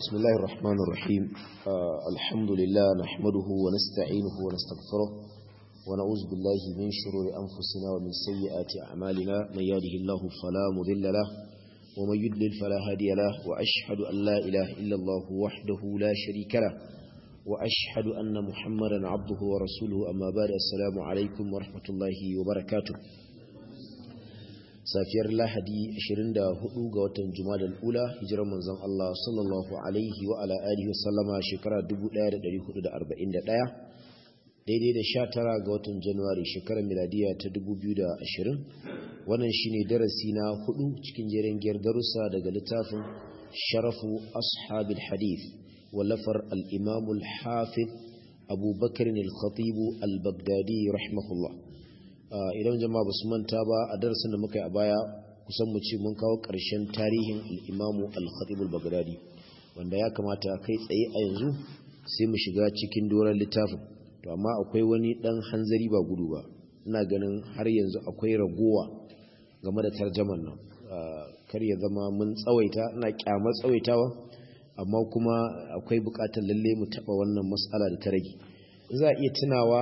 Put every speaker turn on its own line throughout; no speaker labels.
بسم الله الرحمن الرحيم آه الحمد لله نحمده ونستعينه ونستغفره ونعوذ بالله من شرور أنفسنا ومن سيئات أعمالنا من يهده الله فلا مضل له ومن يضلل فلا هادي له وأشهد أن لا إله إلا الله وحده لا شريك له وأشهد أن محمدا عبده ورسوله أما بعد السلام عليكم ورحمة الله وبركاته safiyar lahadi 24 ga watan jumadal ula hijirar manzon Allah sallallahu alaihi wa ala alihi wa sallama shekara 1441 daidai da 19 ga watan januwari shekarar miladiya ta 2020 wannan shine darasi na hudu cikin jerin giyar darussa daga littafin sharafu ashabil hadith wallafar al-imam al-hafiz abu bakr al-khatib al-baghdadi rahimahullah idan jama'a basu manta ba a darasin da muka yi a baya kusan mu ce mun kawo ƙarshen tarihin al-imamu al-khatib al-baghdadi wanda ya kamata kai tsaye a yanzu sai mu shiga cikin doron littafin to amma akwai wani dan hanzari ba gudu ba ina ganin har yanzu akwai ragowa game da tarjaman nan kar ya zama mun tsawaita ina kyamar tsawaitawa amma kuma akwai buƙatar lalle mu taɓa wannan mas'ala da ta rage za a iya tunawa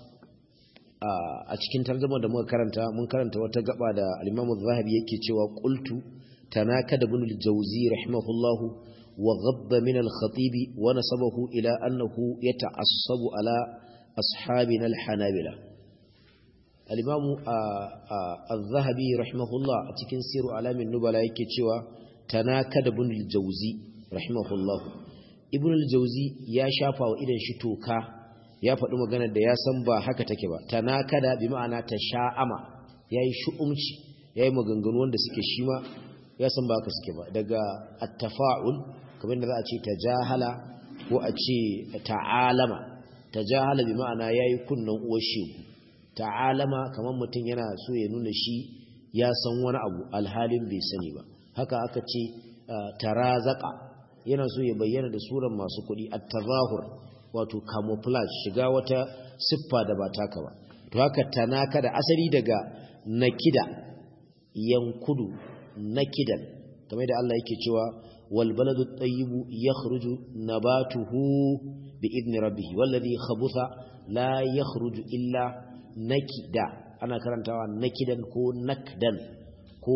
a cikin tarjuma da muka karanta mun karanta wata gaba da al-Imam zahabi yake cewa qultu tanakada ibn al-Jawzi rahimahullahu wa ghabba min al-Khatib wa nasabahu ila annahu yata'assabu ala ashabina al-Hanabila al-Imam az-Zahabi rahimahullah a cikin Siru Alamin Nubala yake cewa tanakada ibn al-Jawzi rahimahullahu ibn al-Jawzi ya shafa wa idan shi toka ya faɗi maganar da ya san ba haka take ba ta nakada bi ma'ana ta sha'ama ya yi shu'umci ya yi maganganu wanda suke shi ma ya san ba haka suke ba daga attafa'ul kamar da za a ce ta jahala ko a ce ta'alama ta jahala bi ma'ana ya yi kunnan uwar shegu ta'alama kamar mutum yana so ya nuna shi ya san wani abu alhalin bai sani ba haka aka ce tarazaka yana so ya bayyana da suran masu kuɗi at-tazahur wato camouflage shiga wata siffa da ba taka ba to haka tanaka da asali daga nakida yankudu nakidan kamar da Allah yake cewa wal baladu tayyibu yakhruju nabatuhu bi idni rabbih wallazi khabutha la yakhruju illa nakida ana karantawa nakidan ko nakdan ko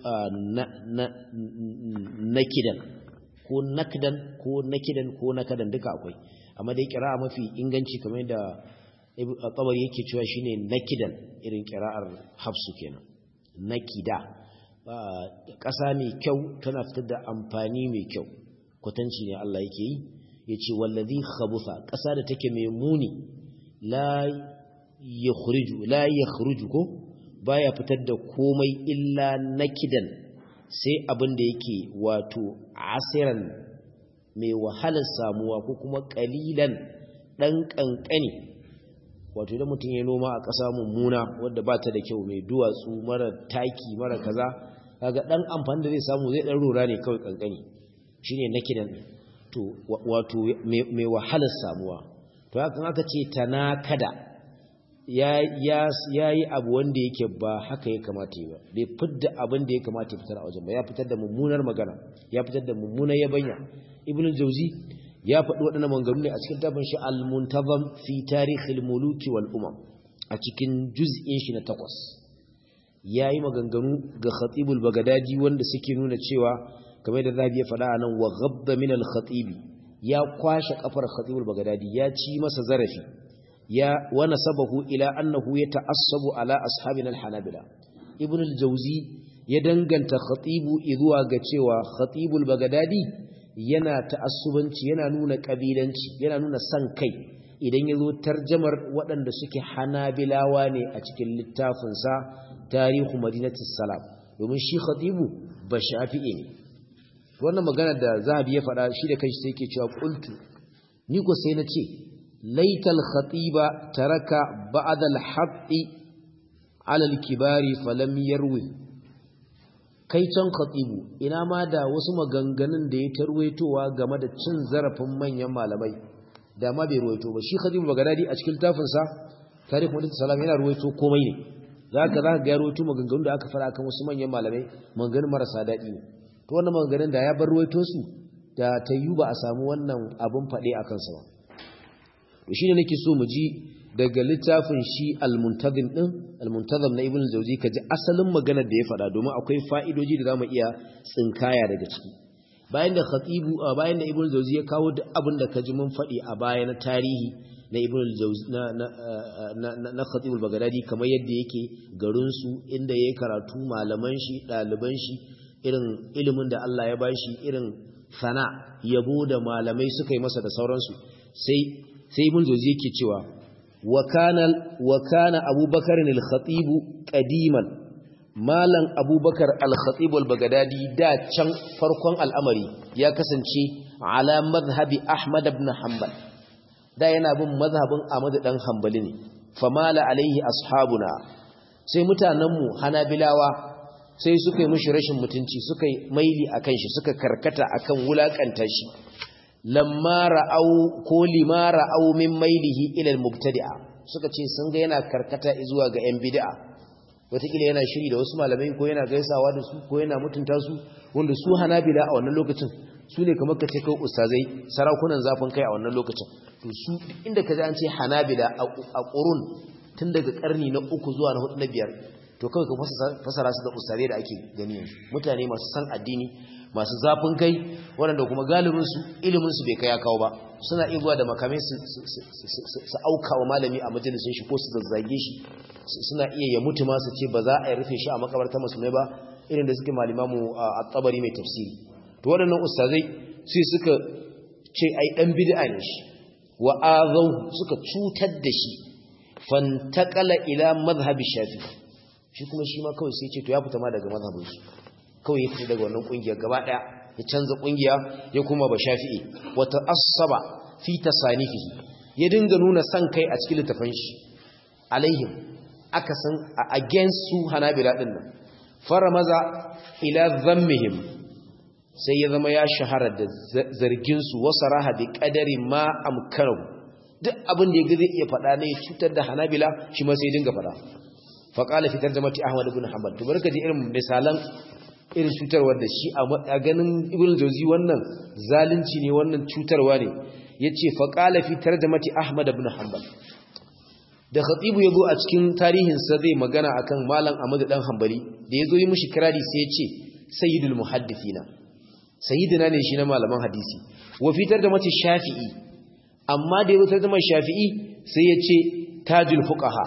nakidan ko nakdan ko nakidan ko nakadan duka akwai amma dai kira'a mafi inganci kamar yadda tabari yake cewa shine nakidan irin kira'ar hafsu kenan nakida ƙasa mai kyau tana fitar da amfani mai kyau kwatanci ne Allah yake yi yace wallazi khabutha ƙasa da take mai muni la yakhriju la yakhruju ko baya fitar da komai illa nakidan sai abin da yake wato asiran mai wahalar samuwa ko kuma kalilan ɗan ƙanƙani wato idan mutum ya noma a ƙasa mummuna wadda ba ta da kyau mai duwatsu mara taki mara kaza kaga ɗan amfani da zai samu zai ɗan rora ne kawai ƙanƙani shi ne nakidan to wato mai wahalar samuwa to hakan aka ce tanakada ya yi abu wanda yake ba haka ya kamata yi ba bai fidda abin da ya kamata ya fitar a wajen ba ya fitar da mummunar magana ya fitar da mummunar yabanya ibn al-jawzi ya faɗi waɗannan maganganu ne a cikin tafin shi al-muntazam fi tarihil muluki wal umam a cikin juz'in shi na takwas yayi maganganu ga khatibul bagadadi wanda suke nuna cewa kamar da zabi ya faɗa anan wa ghabba min al-khatib ya kwashe kafar khatibul bagadadi ya ci masa zarafi ya wa nasabahu ila annahu yata'assabu ala ashabina al-hanabila ibn al-jawzi ya danganta khatibu zuwa ga cewa khatibul bagadadi yana ta'assubanci yana nuna kabilanci yana nuna san kai idan yazo tarjamar waɗanda suke hanabilawa ne a cikin littafin sa tarihu madinatus salam domin shi khatibu ba shafi'i ne wannan magana da zahabi ya faɗa shi da kanshi sai yake cewa qultu ni ko sai na ce laital khatiba taraka ba'da al-haqqi ala al-kibari falam yarwi kai can khatibu ina ma da wasu maganganun da ya tarwaitowa game da cin zarafin manyan malamai da ma bai ruwaito ba shi khatibu bagadadi a cikin tafin sa tarihi muhammad salam yana ruwaito komai ne zaka zaka ga ruwaito maganganun da aka fara kan wasu manyan malamai maganganun marasa daɗi ne to wannan maganganun da ya bar ruwaito su da ta yi ba a samu wannan abin faɗe a kansa ba to shi ne nake so mu ji daga littafin shi al-muntazim din al-muntazim na ibn al-jawzi kaji asalin maganar da ya faɗa domin akwai fa'idoji da zamu iya tsinkaya daga ciki bayan da khatibu bayan da ibn al-jawzi ya kawo duk abin da kaji mun faɗi a baya na tarihi na ibn al-jawzi na na na khatib al-baghdadi kamar yadda yake garin su inda yayi karatu malaman shi ɗaliban shi irin ilimin da Allah ya bashi irin sana yabo da malamai suka yi masa da sauransu sai sai ibn jawzi yake cewa wa kana wa kana abubakar al-khatib qadiman malam abubakar al-khatib al-bagdadi da can farkon al'amari ya kasance ala madhhabi ahmad ibn hanbal da yana bin mazhabin ahmad dan hanbali ne famala alaihi ashabuna sai mutanenmu hanabilawa sai suka yi mushi rashin mutunci suka yi maili akan shi suka karkata akan wulakanta shi lamma ra'au ko lima ra'au min mailihi ila al-mubtadi'a suka ce sun ga yana karkata zuwa ga yan bid'a wataƙila yana shiri da wasu malamai ko yana gaisawa da su ko yana mutunta su wanda su hanabila a wannan lokacin su ne kamar ka ce kai ustazai sarakunan zafin kai a wannan lokacin to su inda ka ji an ce hanabila a ƙurun tun daga ƙarni na uku zuwa na hudu na biyar to kawai ka fasara su da ustazai da ake gani yanzu mutane masu san addini masu zafin kai waɗanda kuma galibinsu iliminsu bai kai ya kawo ba suna iya da makamai su auka wa malami a majalisun shi ko su zazzage shi suna iya ya mutu ma su ce ba za a yi rufe shi a makabarta musulmai ba irin da suke malimamu a tsabari mai tafsiri to waɗannan ustazai sai suka ce ai ɗan bid'a ne shi wa azau suka cutar da shi fantakala ila mazhabi shafi shi kuma shi ma kawai sai ce to ya fita ma daga mazhabinsu kawai ya fita daga wannan kungiyar gaba daya ya canza kungiya ya kuma ba shafi'i wata asaba fi tasanifihi ya dinga nuna san kai a cikin littafin shi alaihim aka san against su hanabila din nan faramaza ila dhammihim sai ya zama ya shahara da zargin su wasaraha bi qadari ma amkanu duk abin da ya zai iya faɗa ne cutar da hanabila shi ma sai dinga faɗa faqala fi tarjamati ahmad ibn hanbal to barka ji irin misalan irin cutarwar da shi a ganin ibn jauzi wannan zalunci ne wannan cutarwa ne yace fa qala fi tarjamati ahmad ibn hanbal da khatibu yazo a cikin tarihin sa zai magana akan malam ahmad dan hanbali da yazo yi mishi kirari sai yace sayyidul muhaddithina sayyidina ne shi na malaman hadisi wa fi tarjamati shafi'i amma da yazo tarjamar shafi'i sai yace tajul fuqaha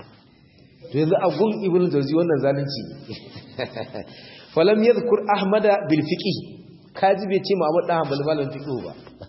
to yanzu a gun ibn jauzi wannan zalunci falam yadhkur ahmada bil fiqh kaji bai ce Muhammad dan Hanbali malamin fiqh ba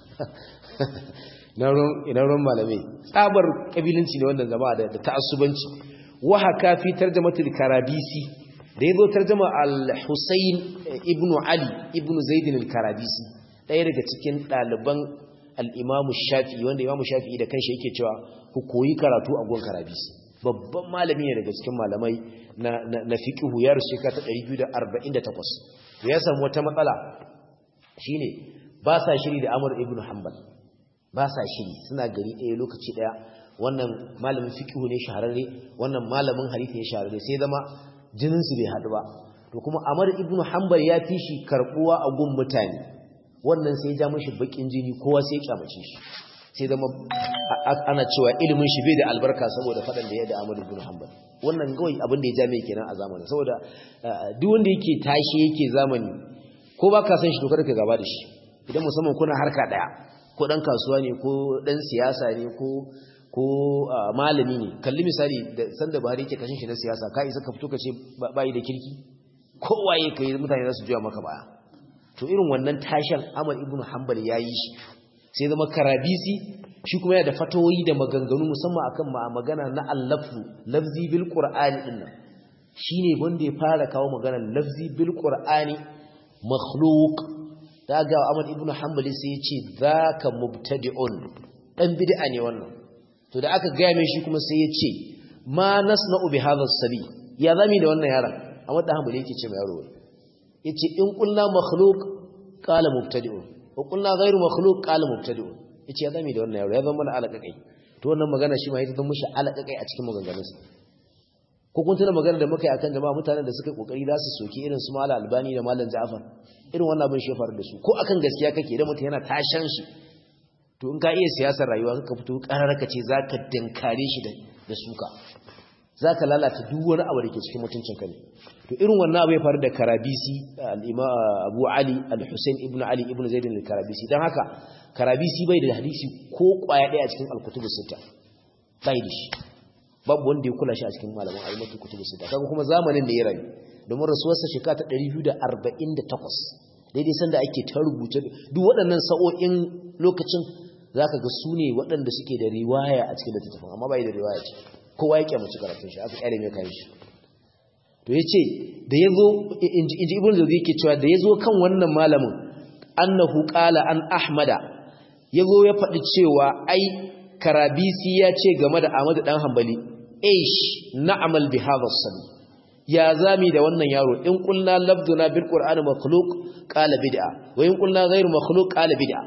na ron ina ron malamai tsabar kabilanci ne wannan jama'a da ta'assubanci wa haka fi tarjamatul karabisi da yazo tarjama al-Husayn ibn Ali ibn Zaid al-Karabisi ɗaya daga cikin ɗaliban al-Imam Shafi'i wanda Imam Shafi'i da kanshi yake cewa ku koyi karatu a gon Karabisi babban malami ne daga cikin malamai na na fiqhu ya rushe ka ta 248 ya samu wata matsala shine ba sa shiri da Amr ibn Hanbal ba sa shiri suna gari ɗaya lokaci ɗaya wannan malamin fiqhu ne shahararre wannan malamin hadisi ne shahararre sai zama jinin su bai hadu ba to kuma Amr ibn Hanbal ya fi shi karbuwa a gun mutane wannan sai ya ja mishi bakin jini kowa sai ya kyamace shi sai zama ana cewa ilimin shi bai da albarka saboda faɗan da ya da Ahmad ibn Hanbal wannan gawai abin da ya jame kenan a zamanin saboda duk wanda yake tashi yake zamani ko ba ka san shi to kada ka gaba da shi idan musamman kuna harka daya ko dan kasuwa ne ko dan siyasa ne ko ko malami ne kalli misali da sanda Buhari yake kashin shi na siyasa ka isa ka fito ka ce bai da kirki kowaye kai mutane za su juya maka baya to irin wannan tashin Ahmad ibn Hanbal yayi shi sai zama karabisi shi kuma yana da fatawoyi da maganganu musamman akan ma magana na allafu lafzi bil qur'ani din nan shine wanda ya fara kawo magana lafzi bil qur'ani makhluq daga Ahmad ibn Hanbali sai ya ce zaka mubtadi'un dan bid'a ne wannan to da aka gaya mai shi kuma sai ya ce ma nasna'u bi hadha sabi ya zami da wannan yaron Ahmad ibn Hanbali yake ce mai yaro yace in qulna makhluq qala mubtadi'un wa qulna ghayru makhluq qala mubtadi'un yace ya zame da wannan yaro ya zama mana alaqakai to wannan magana shi ma yake zama mishi alaqakai a cikin maganganunsa ko kun tuna magana da muka yi akan jama'a mutanen da suka kokari za su soki irin su Malam Albani da Malam Ja'far irin wannan abin shi faru da su ko akan gaskiya kake da mutum yana tashan shi to in ka iya siyasar rayuwa ka fito kararraka ce zaka dinkare shi da suka zaka lalata duk wani abu da ke cikin mutuncin ka ne to irin wannan abu ya faru da Karabisi al-Imam Abu Ali al-Husayn ibn Ali ibn Zaid al-Karabisi dan haka Karabisi bai da hadisi ko kwaya daya a cikin al-kutubus sita bai da shi babu wanda ya kula shi a cikin malaman ayyukan kutubus sita kaga kuma zamanin da ya rayu domin rasuwarsa shekara ta 248 daidai sanda ake ta rubuce duk waɗannan sa'o'in lokacin zaka ga su ne waɗanda suke da riwaya a cikin littattafan amma bai da riwaya ce kowa ya kyamaci karatun shi aka kyale mai kayan shi to yace da yazo inji ibn zabi yake cewa da yazo kan wannan malamin annahu qala an ahmada yazo ya faɗi cewa ai karabisi ya ce game da ahmad dan hanbali aish na'mal bi hadha as ya zami da wannan yaro in qulna labduna bil qur'ani makhluq qala bid'a wa in qulna ghayru makhluq qala bid'a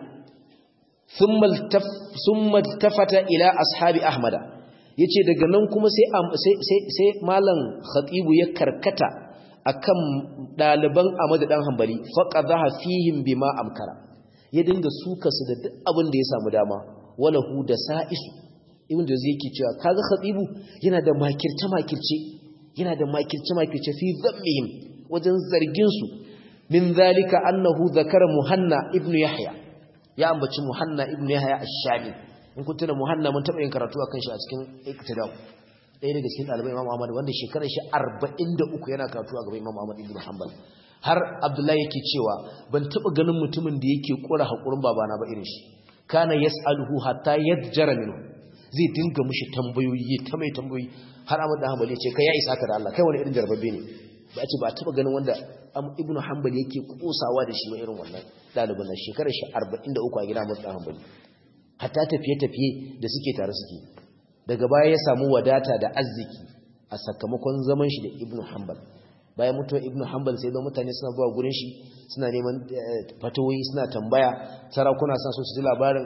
thumma thumma tafata ila ashabi ahmada yace daga nan kuma sai sai sai malam khatibu ya karkata akan daliban Ahmad dan Hanbali faqadha fihim bima amkara ya dinga suka su da duk abin da ya samu dama wala hu da sa'isu ibn da zai yake cewa kaga khatibu yana da makirce makirce yana da makirce makirce fi dhammihim wajen zargin su min zalika annahu zakara muhanna ibn yahya ya ambaci muhanna ibn yahya ash-shami in kun tuna muhanna mun taba yin karatu akan shi a cikin iktidal ɗaya daga cikin ɗalibai imam ahmad wanda shekarar shi 43 yana karatu a gaban imam ahmad ibn hanbal har abdullahi yake cewa ban taba ganin mutumin da yake kura hakurin babana ba irin shi kana yas'aluhu hatta yadjara minhu zai dinga mushi tambayoyi ta mai tambayoyi har ahmad dan hanbal ya ce kai ya isa ka da Allah kai wani irin jarbabbe ne ba ce ba taba ganin wanda ibn hanbal yake kosawa da shi ba irin wannan ɗalibin nan shekarar shi 43 a gida ahmad dan hanbali hatta tafiye-tafiye da suke tare suke daga baya ya samu wadata da arziki a sakamakon zaman shi da ibnu hanbal bayan mutuwar ibnu hanbal sai da mutane suna zuwa gurin shi suna neman fatawoyi suna tambaya sarakuna suna so su ji labarin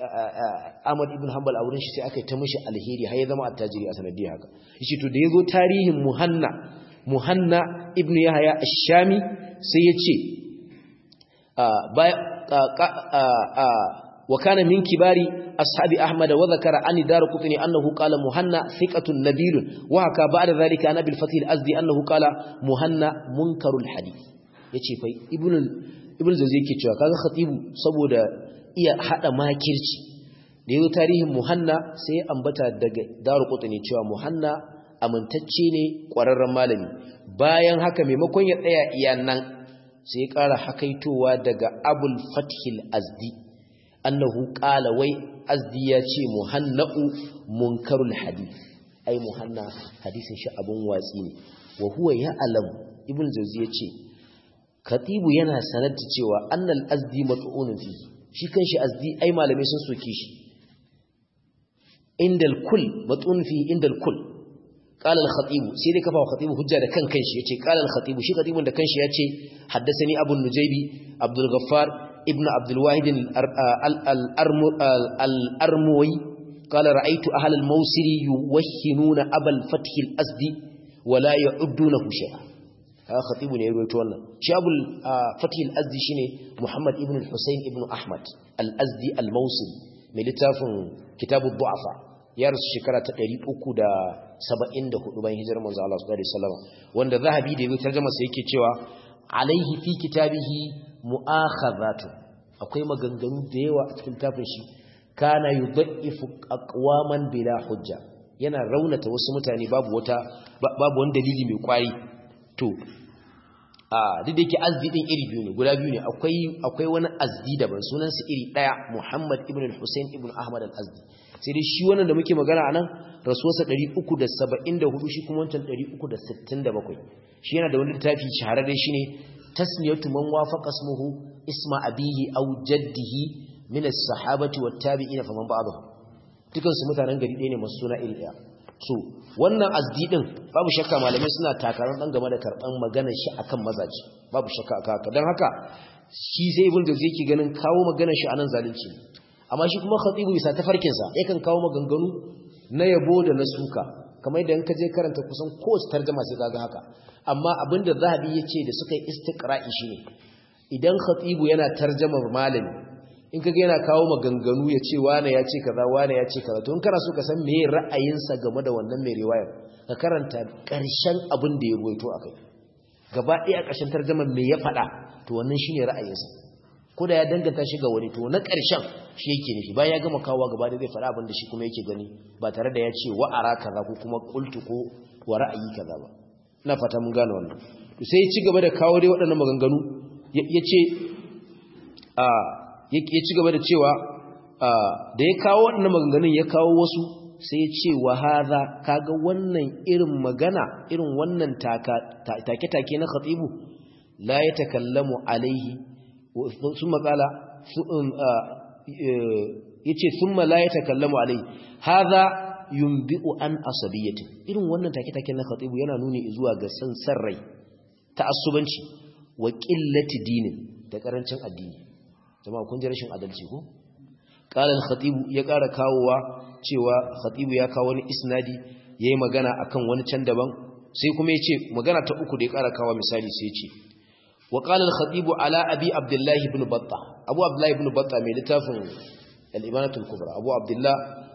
ahmad ibnu hanbal a wurin shi sai aka yi ta mishi alheri har ya zama attajiri a sanadiyar haka shi to da ya zo tarihin muhanna muhanna ibnu yahaya ash-shami sai ya ce وكان من كبار أصحاب أحمد وذكر عن دار قطني أنه قال مهنا ثقة نبيل وحكى بعد ذلك عن أبي الفتح الأزدي أنه قال مهنا منكر الحديث yace fa ibn ibn zawzi yake cewa kaga khatibu saboda iya hada makirci da yayin tarihin muhanna sai ambata daga daru qutni cewa muhanna amintacce ne kwararren malami bayan haka maimakon ya tsaya iya nan sai ya ƙara hakaitowa daga abul fathil azdi annahu qala wai azdi ya ce muhanna'u munkarul hadith ai muhanna hadisin shi abun watsi ne wa huwa ya'lam ibn jawzi ya ce khatibu yana sanar da cewa annal azdi mat'unun fi shi kanshi azdi ai malamai sun soke shi indal kull mat'un fi indal kull قال الخطيب سيدي كفا خطيب حجة ده كان كنش يتي قال الخطيب شي خطيب ده كنش يتي حدثني أبو النجيبي عبد الغفار ابن عبد الواحد الأرموي قال رأيت أهل الموسر يوهنون أبا الفتح الأسدي ولا يعدونه شيئا هذا خطيب يروي تونا شي أبو الفتح الأسدي شيني محمد ابن الحسين ابن أحمد الأسدي الموسر من لتاف كتاب الضعفاء ya rasu shekara ta 374 bayan hijirar manzo Allah sallallahu alaihi wasallam wanda zahabi da yayin tarjuma sai yake cewa alaihi fi kitabihi mu'akhadhatu akwai maganganu da yawa a cikin tafin shi kana yudhaifu aqwaman bila hujja yana raunata wasu mutane babu wata babu wani dalili mai kwari to a duk da yake azdi din iri biyu ne guda biyu ne akwai akwai wani azdi daban sunan su iri daya Muhammad ibn al-Husayn ibn Ahmad al-Azdi sai dai shi wannan da muke magana anan rasuwarsa 374 shi kuma wancan 367 shi yana da wani littafi shahararre shine tasmiyatu man wafaqa ismuhu isma abihi aw jaddihi min as-sahabati wat-tabi'ina faman ba'dahu dukan su mutanen gari ɗaya ne masu suna iri ɗaya so wannan azdi din babu shakka malamai suna takarar dan game da karban maganar shi akan mazaji babu shakka aka haka dan haka shi sai ibn da zai ki ganin kawo maganar shi anan zalunci amma shi kuma khatibu bisa tafarkin sa yakan kawo maganganu na yabo da na suka kamar idan ka je karanta kusan kowace tarjuma sai kaga haka amma abinda zahabi yace da suka yi istiqra'i shine idan khatibu yana tarjamar malami in kaga yana kawo maganganu ya ce wane ya ce kaza wane ya ce kaza to in kana so ka san meye ra'ayinsa game da wannan mai riwayar ka karanta ƙarshen abin da ya ruwaito akai gaba ɗaya ƙarshen tarjamar me ya faɗa to wannan shine ra'ayinsa ko da ya danganta shi ga wani to na ƙarshen shi yake nufi bayan ya gama kawo gaba da zai faɗa abin da shi kuma yake gani ba tare da ya ce wa'ara kaza ko kuma qultu ko wa ra'ayi kaza ba ina fata mun gane wannan to sai ya ci gaba da kawo dai waɗannan maganganu ya ce a ya ci gaba da cewa da ya kawo waɗannan maganganun ya kawo wasu sai ya ce wa haza kaga wannan irin magana irin wannan take-take na khatibu la ya takallamu alaihi sun matsala ya ce sun ma la ya takallamu alaihi haza yumbi'u an asabiyyatin irin wannan take-take na khatibu yana nuni zuwa ga san rai ta asubanci wa qillati dinin da karancin addini jama'a kun ji rashin adalci ko qala al-khatib ya ƙara kawowa cewa khatibu ya kawo wani isnadi yayi magana akan wani can daban sai kuma yace magana ta uku da ya ƙara kawo misali sai yace wa qala al-khatib ala abi abdullah ibn battah abu abdullah ibn battah mai littafin al-imanatul kubra abu abdullah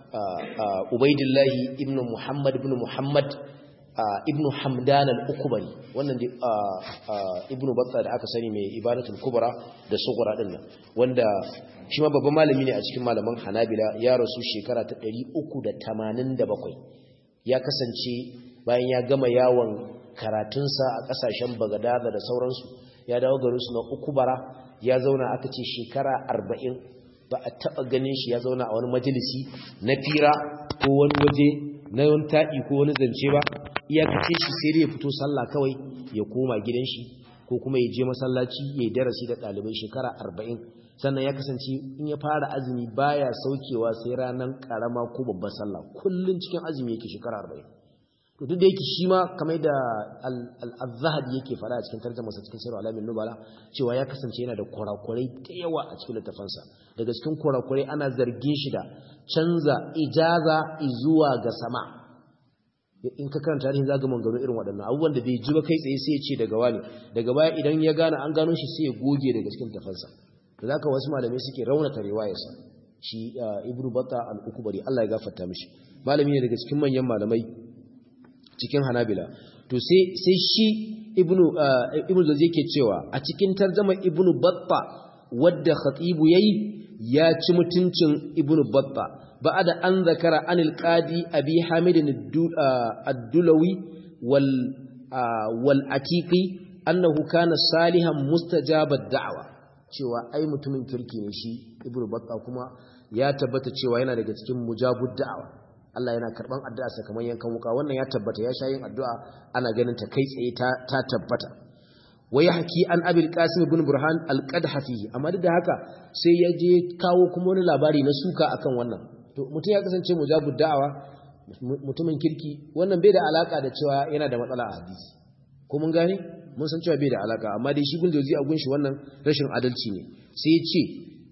ubaidillah ibn muhammad ibn muhammad ibnu hamdan al-ukbari wannan ibnu batta da aka sani mai ibadatul kubra da sughra din nan wanda shi ma babban malami ne a cikin malaman hanabila ya rasu shekara ta 387 ya kasance bayan ya gama yawon karatunsa a kasashen bagadada da sauransu ya dawo garin su na ukubara ya zauna aka ce shekara 40 ba a taba ganin shi ya zauna a wani majalisi na fira ko wani waje na wani taɗi ko wani zance ba iyakace shi sai ya fito sallah kawai ya koma gidan shi ko kuma ya je masallaci ya darasi da ɗalibai shekara arba'in sannan ya kasance in ya fara azumi baya saukewa sai ranar karama ko babbar sallah kullum cikin azumi yake shekara arba'in to duk da yake shi ma kamar da al-zahabi yake fara a cikin tarjumasa cikin sirru alamin nubala cewa ya kasance yana da kurakurai da yawa a cikin littafansa daga cikin kurakurai ana zargin shi da canza ijaza zuwa ga sama in ka karanta tarihin zaga mangano irin waɗannan abubuwan da bai ji ba kai tsaye sai ya ce daga wani daga baya idan ya gane an gano shi sai ya goge daga cikin tafansa da zaka wasu malamai suke raunata riwayarsa shi ibnu batta al-ukbari Allah ya gafarta mishi malami ne daga cikin manyan malamai cikin hanabila to sai sai shi ibnu ibnu zazi yake cewa a cikin tarjuma ibnu batta wadda khatibu yayi ya ci mutuncin ibnu batta بعد أن ذكر عن القاضي أبي حامد الدلوي وال والعتيقي أنه كان صالحا مستجاب الدعوة cewa ai mutumin kirki ne shi ibnu batta kuma ya tabbata cewa yana daga cikin mujabud da'awa Allah yana karban addu'a sa kamar yankan wuka wannan ya tabbata ya sha yin addu'a ana ganin ta kai tsaye ta ta tabbata wai haki an abil qasim ibn burhan al-qadhafi amma duk da haka sai ya je kawo kuma wani labari na suka akan wannan to mutum ya kasance mujabud da'awa mutumin kirki wannan bai da alaka da cewa yana da matsala a hadisi ko mun gane mun san cewa bai da alaka amma dai shi guldozi a gunshi wannan rashin adalci ne sai ya ce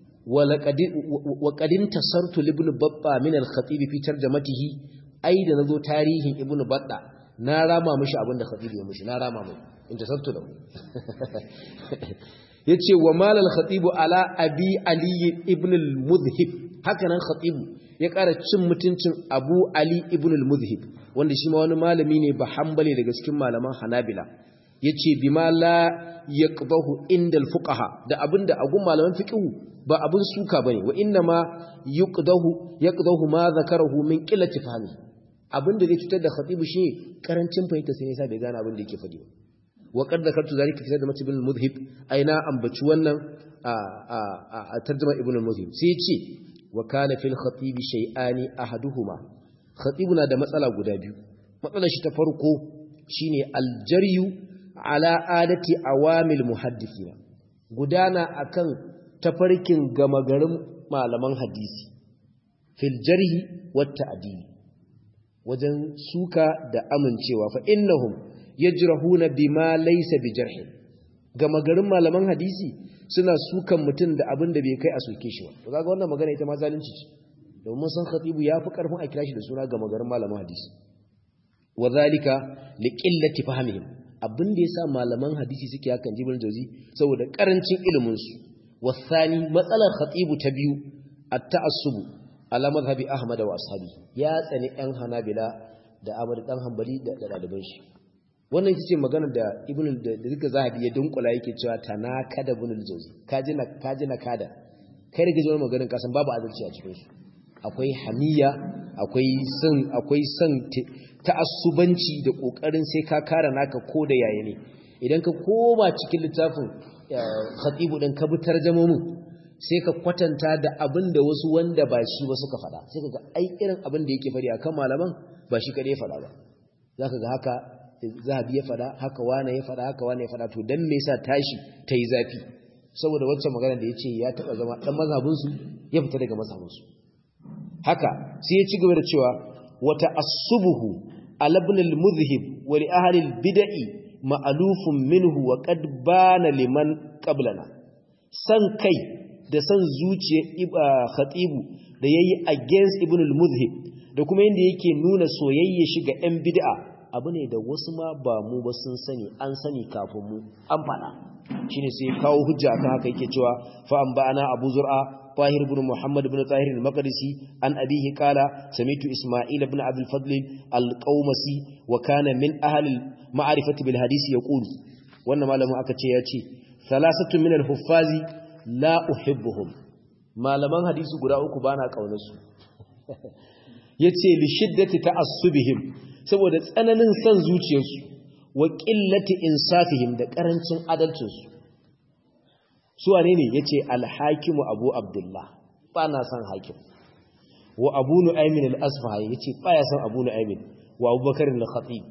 wa qadin tasartu ibn babba min al-khatib fi tarjamatihi ai da nazo tarihin ibn badda na rama mishi abin da khatib ya mishi na rama mai in tasartu da yace wa malal khatib ala abi ali ibn al-mudhib haka nan khatib ya ƙara cin mutuncin abu ali ibn al-muzhib wanda shi ma wani malami ne ba hambale daga cikin malaman hanabila ya ce bi ma la ya inda al-fuqaha da abinda agun malaman fiqhu ba abin suka bane wa inna ma yuqdahu yaqdahu ma zakarahu min qillati fahmi abinda zai cutar da khatibu shi karancin fahimta sai yasa bai gane abin da yake faɗi ba wa qad zakartu zalika fi sadmat ibn al-muzhib aina ambaci wannan a tarjuma ibn al-muzhib sai ya ce wa kana fil khatib shay'ani ahaduhuma khatibuna da matsala guda biyu matsalar shi ta farko shine aljaryu ala adati awamil muhaddithina gudana akan tafarkin gama garin malaman hadisi fil jarhi wat ta'dil wajen suka da amincewa fa innahum yajrahuna bima laysa bijarhin gama garin malaman hadisi suna sukan mutum da abin da bai kai a soke shi ba to kaga wannan magana ita ma zalunci ce domin san khatibu yafi karfin a kira shi da suna gama garin malaman hadisi wa zalika liqillati fahmihim abin da yasa malaman hadisi suke hakan jibrin jauzi saboda karancin ilimin su wasani matsalar khatibu ta biyu at-ta'assub ala madhhabi ahmad wa ashabi ya tsani ɗan hanabila da ahmad dan hanbali da daliban shi wannan ita ce magana da ibn da duka zahabi ya dunkula yake cewa tanakada ibn al-jawzi kaji na kaji na kada kai da gajiyar maganin kasan babu adalci a cikin su akwai hamiya akwai san akwai san ta'assubanci da kokarin sai ka kara naka ko da yaya ne idan ka koma cikin littafin khatibu din ka bi tarjumomin sai ka kwatanta da abin da wasu wanda ba shi ba suka faɗa sai ka ga ai irin abin da yake faɗi akan malaman ba shi kadai faɗa ba zaka ga haka zahabi ya fada haka wane ya fada haka wane ya fada to dan me yasa tashi ta yi zafi saboda wacce magana da yace ya taba zama dan mazhabin su ya fita daga mazhabin su haka sai ya ci gaba da cewa wata asubuhu ala ibn al-mudhhib wa li ahli al-bid'i ma'lufun minhu wa qad bana liman qablana san kai da san zuciyar khatibu da yayi against ibn al-mudhhib da kuma yanda yake nuna soyayya shi ga yan bid'a abu ne da wasu ma ba mu ba sun sani an sani kafin mu an fada shine sai kawo hujja akan haka yake cewa fa an ba'ana abu zur'a طاهر بن محمد بن طاهر المقدسي عن أبيه قال سميت إسماعيل بن عبد الفضل القومسي وكان من أهل المعرفة بالحديث يقول وانا ما لم أكتش ياتي ثلاثة من الحفاظ لا أحبهم ما لم حديث قراءك بانا قونسو yace li shiddati ta'assubihim saboda tsananin san zuciyarsu wa qillati insafihim da karancin adalcinsu su wane ne yace al-hakimu abu abdullah ba na san hakim wa abu nu'aymin al-asfahi yace ba ya san abu nu'aymin wa abubakar al-khatib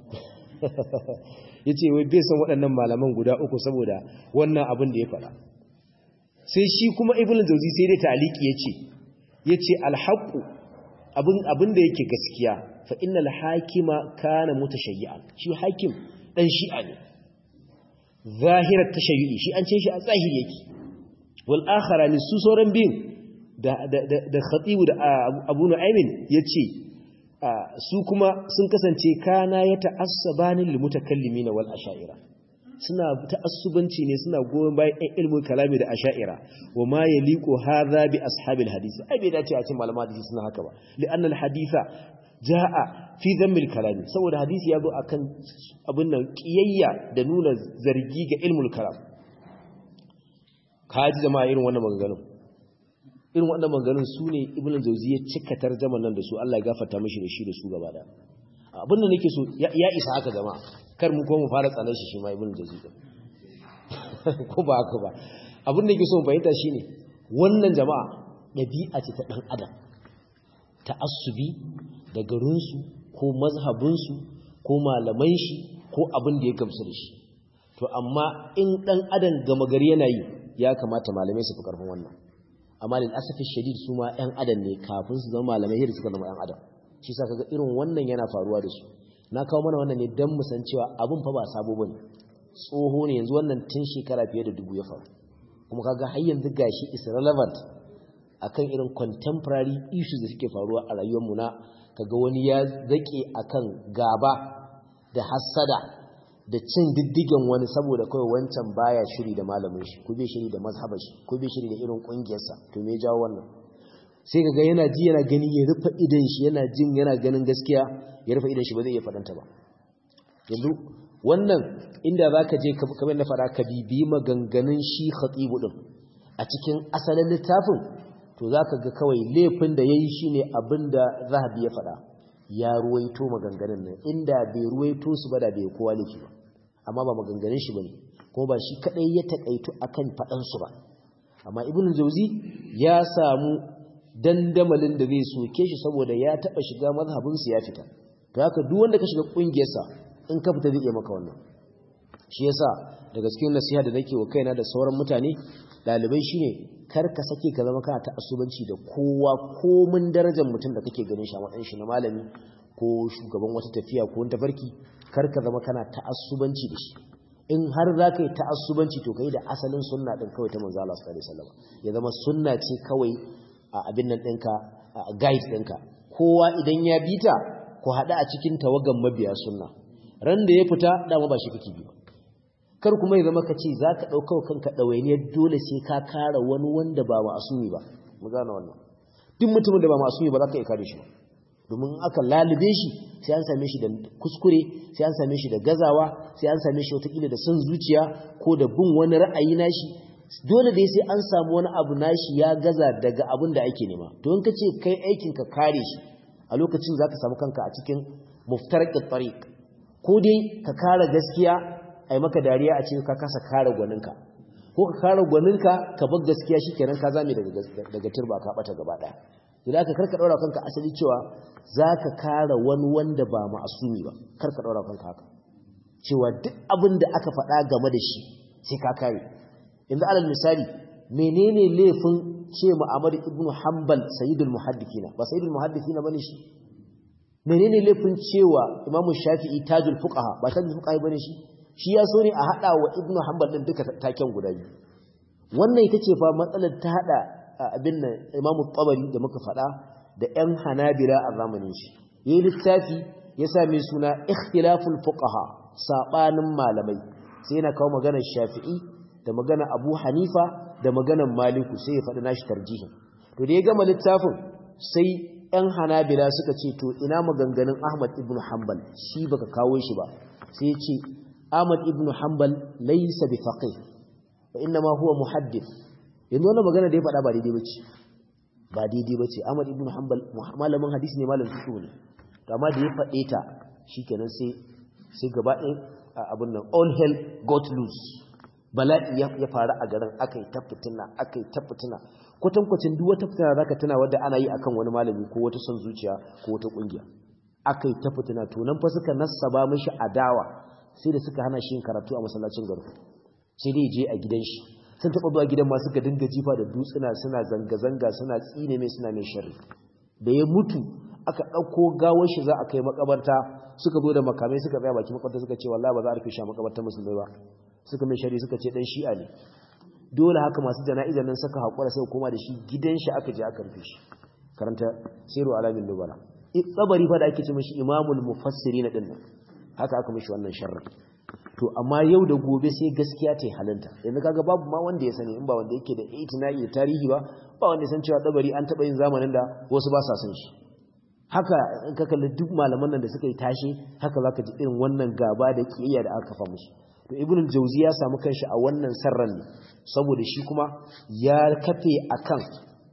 yace wai bai san waɗannan malaman guda uku saboda wannan abin da ya faɗa sai shi kuma ibnu jawzi sai dai taliki yace yace al-haqqu abin abin da yake gaskiya fa innal hakima kana mutashayyi'an shi hakim dan shi'a ne zahirar tashayyu'i shi an ce shi a zahiri yake wal akharani su sauran biyun da da da khatibu da abu nu'aymin yace su kuma sun kasance kana ya ta'assabani lil mutakallimin wal asha'ira suna ta'assubanci ne suna goyon bayan ɗan ilmin kalami da asha'ira wa ma yaliqu hadha bi ashabil hadisi ai bai dace a ce malama hadisi suna haka ba li'anna al haditha jaa fi dhammil kalami saboda hadisi ya zo akan abin nan kiyayya da nuna zargi ga ilmul kalam kaji jama'a irin wannan maganganun irin wannan maganganun su ne ibn jauzi ya cika tarjaman nan da su Allah ya gafarta mishi da shi da su gaba da abin da nake so ya isa haka jama'a kar mu ko mu fara tsanar shi shi ma ibn jauzi din ko ba haka ba abin da nake so mu fahimta shine wannan jama'a dabi'a ce ta dan adam ta'assubi da garinsu ko mazhabinsu ko malaman shi ko abin da ya gamsu da shi to amma in dan adam gama gari yana yi ya kamata malamai su fi karfin wannan amma lil asafi shadid su ma ƴan adam ne kafin su zama malamai yadda suka zama ƴan adam shi sa kaga irin wannan yana faruwa da su na kawo mana wannan ne dan mu san cewa abun fa ba sabo bane tsoho ne yanzu wannan tun shekara fiye da dubu ya faru kuma kaga har yanzu gashi is relevant akan irin contemporary issues da suke faruwa a rayuwar mu na kaga wani ya zake akan gaba da hassada da cin diddigen wani saboda kawai wancan baya shiri da malamin shi ko bai shiri da mazhabar shi ko bai shiri da irin kungiyarsa to me jawo wannan sai kaga yana ji yana gani ya rufe idan shi yana jin yana ganin gaskiya ya rufe idan shi ba zai iya fadanta ba yanzu wannan inda zaka je kamar na fara ka bibi maganganun shi khatibu din a cikin asalin littafin to zaka ga kawai laifin da yayi shine abinda zahabi ya fada ya ruwaito maganganun nan inda bai ruwaito su ba da bai kowa laifi ba amma ba maganganun shi bane kuma ba shi kadai ya takaitu akan fadan su ba amma ibn jauzi ya samu dandamalin da zai soke shi saboda ya taba shiga mazhabin su ya fita to haka duk wanda ka shiga kungiyar sa in ka fita zai iya maka wannan shi yasa daga cikin nasiha da nake wa kaina da sauran mutane dalibai shine kar ka sake ka zama kana ta asubanci da kowa komin darajar mutum da kake ganin shi a matsayin shi na malami ko shugaban wata tafiya ko wani tafarki kar ka zama kana ta'assubanci da shi in har za ka yi ta'assubanci to ka yi da asalin sunna ɗin kawai ta manzo Allah sallallahu alaihi wasallam ya zama sunna ce kawai a abin nan ɗinka a guide ɗinka kowa idan ya bi ta ku haɗu a cikin tawagan mabiya sunna ran da ya fita dama ba shi kake bi ba kar kuma ya zama ka ce za ka ɗauka kanka ɗawainiyar dole sai ka kara wani wanda ba ma'asumi ba mu gane wannan duk mutumin da ba ma'asumi ba za ka iya kare shi ba domin aka lalube shi sai an same shi da kuskure sai an same shi da gazawa sai an same shi watakila da son zuciya ko da bin wani ra'ayi nashi dole dai sai an samu wani abu nashi ya gaza daga abin da ake nema to in ka ce kai aikin ka kare shi a lokacin za ka samu kanka a cikin muftarqit tariq ko dai ka kare gaskiya ai maka dariya a cikin ka kasa kare gwaninka ko ka kare gwaninka ka bar gaskiya shikenan ka zame daga daga turba ka bata gaba daya idan ka karka daura kanka asali cewa zaka kare wani wanda ba ma'asumi ba karka daura kanka haka cewa duk abin da aka faɗa game da shi sai ka kare yanzu alal misali menene laifin ce Muhammad ibn Hanbal sayyidul muhaddithina ba sayyidul muhaddithina bane shi menene laifin cewa Imam Shafi'i tajul fuqaha ba tajul fuqaha bane shi shi ya so ne a hada wa ibn Hanbal din duka taken guda biyu wannan ita ce fa matsalar ta hada abin nan Imam Tabari da muka faɗa da ƴan Hanabila a zamanin shi yayin littafi ya sa mai suna ikhtilaful fuqaha sabanin malamai sai yana kawo maganar Shafi'i da maganar Abu Hanifa da maganar Maliku sai ya faɗi nashi tarjihin to da ya gama littafin sai ƴan Hanabila suka ce to ina maganganun Ahmad ibn Hanbal shi baka kawo shi ba sai ya ce Ahmad ibn Hanbal laysa bi faqih wa inma huwa muhaddith yanzu wannan magana da ya faɗa ba daidai bace ba daidai bace Ahmad ibn Hanbal malamin hadisi ne malamin fiqh ne to amma da ya faɗe ta shikenan sai sai gaba ɗaya abin nan all hell got loose bala'i ya faru a garin akai ta fitina akai ta fitina kwatankwacin duk wata fitina zaka tana wadda ana yi akan wani malami ko wata son zuciya ko wata kungiya akai ta fitina to nan fa suka nassaba mishi adawa sai da suka hana shi yin karatu a masallacin garin sai dai je a gidan shi sun taɓa zuwa gidan masu ga dinga jifa da dutsuna suna zanga-zanga suna tsine mai suna mai sharri da ya mutu aka ɗauko gawar shi za a kai makabarta suka zo da makamai suka tsaya baki makabarta suka ce wallahi ba za a rufe shi a makabartar musulmai ba suka mai shari suka ce dan shi'a ne dole haka masu jana'izar nan suka haƙura sai koma da shi gidan shi aka je aka rufe shi karanta siru alamin nubala tsabari fa da ake ce mishi imamul mufassirin din nan haka aka mishi wannan sharri to amma yau da gobe sai gaskiya ta halinta yanzu kaga babu ma wanda ya sani in ba wanda yake da itina'i da tarihi ba ba wanda ya san cewa tsabari an taɓa yin zamanin da wasu ba sa san shi haka in ka kalli duk malaman nan da suka yi tashi haka zaka ji irin wannan gaba da kiyayya da aka kafa musu to ibnul jauzi ya samu kanshi a wannan sarran ne saboda shi kuma ya kafe akan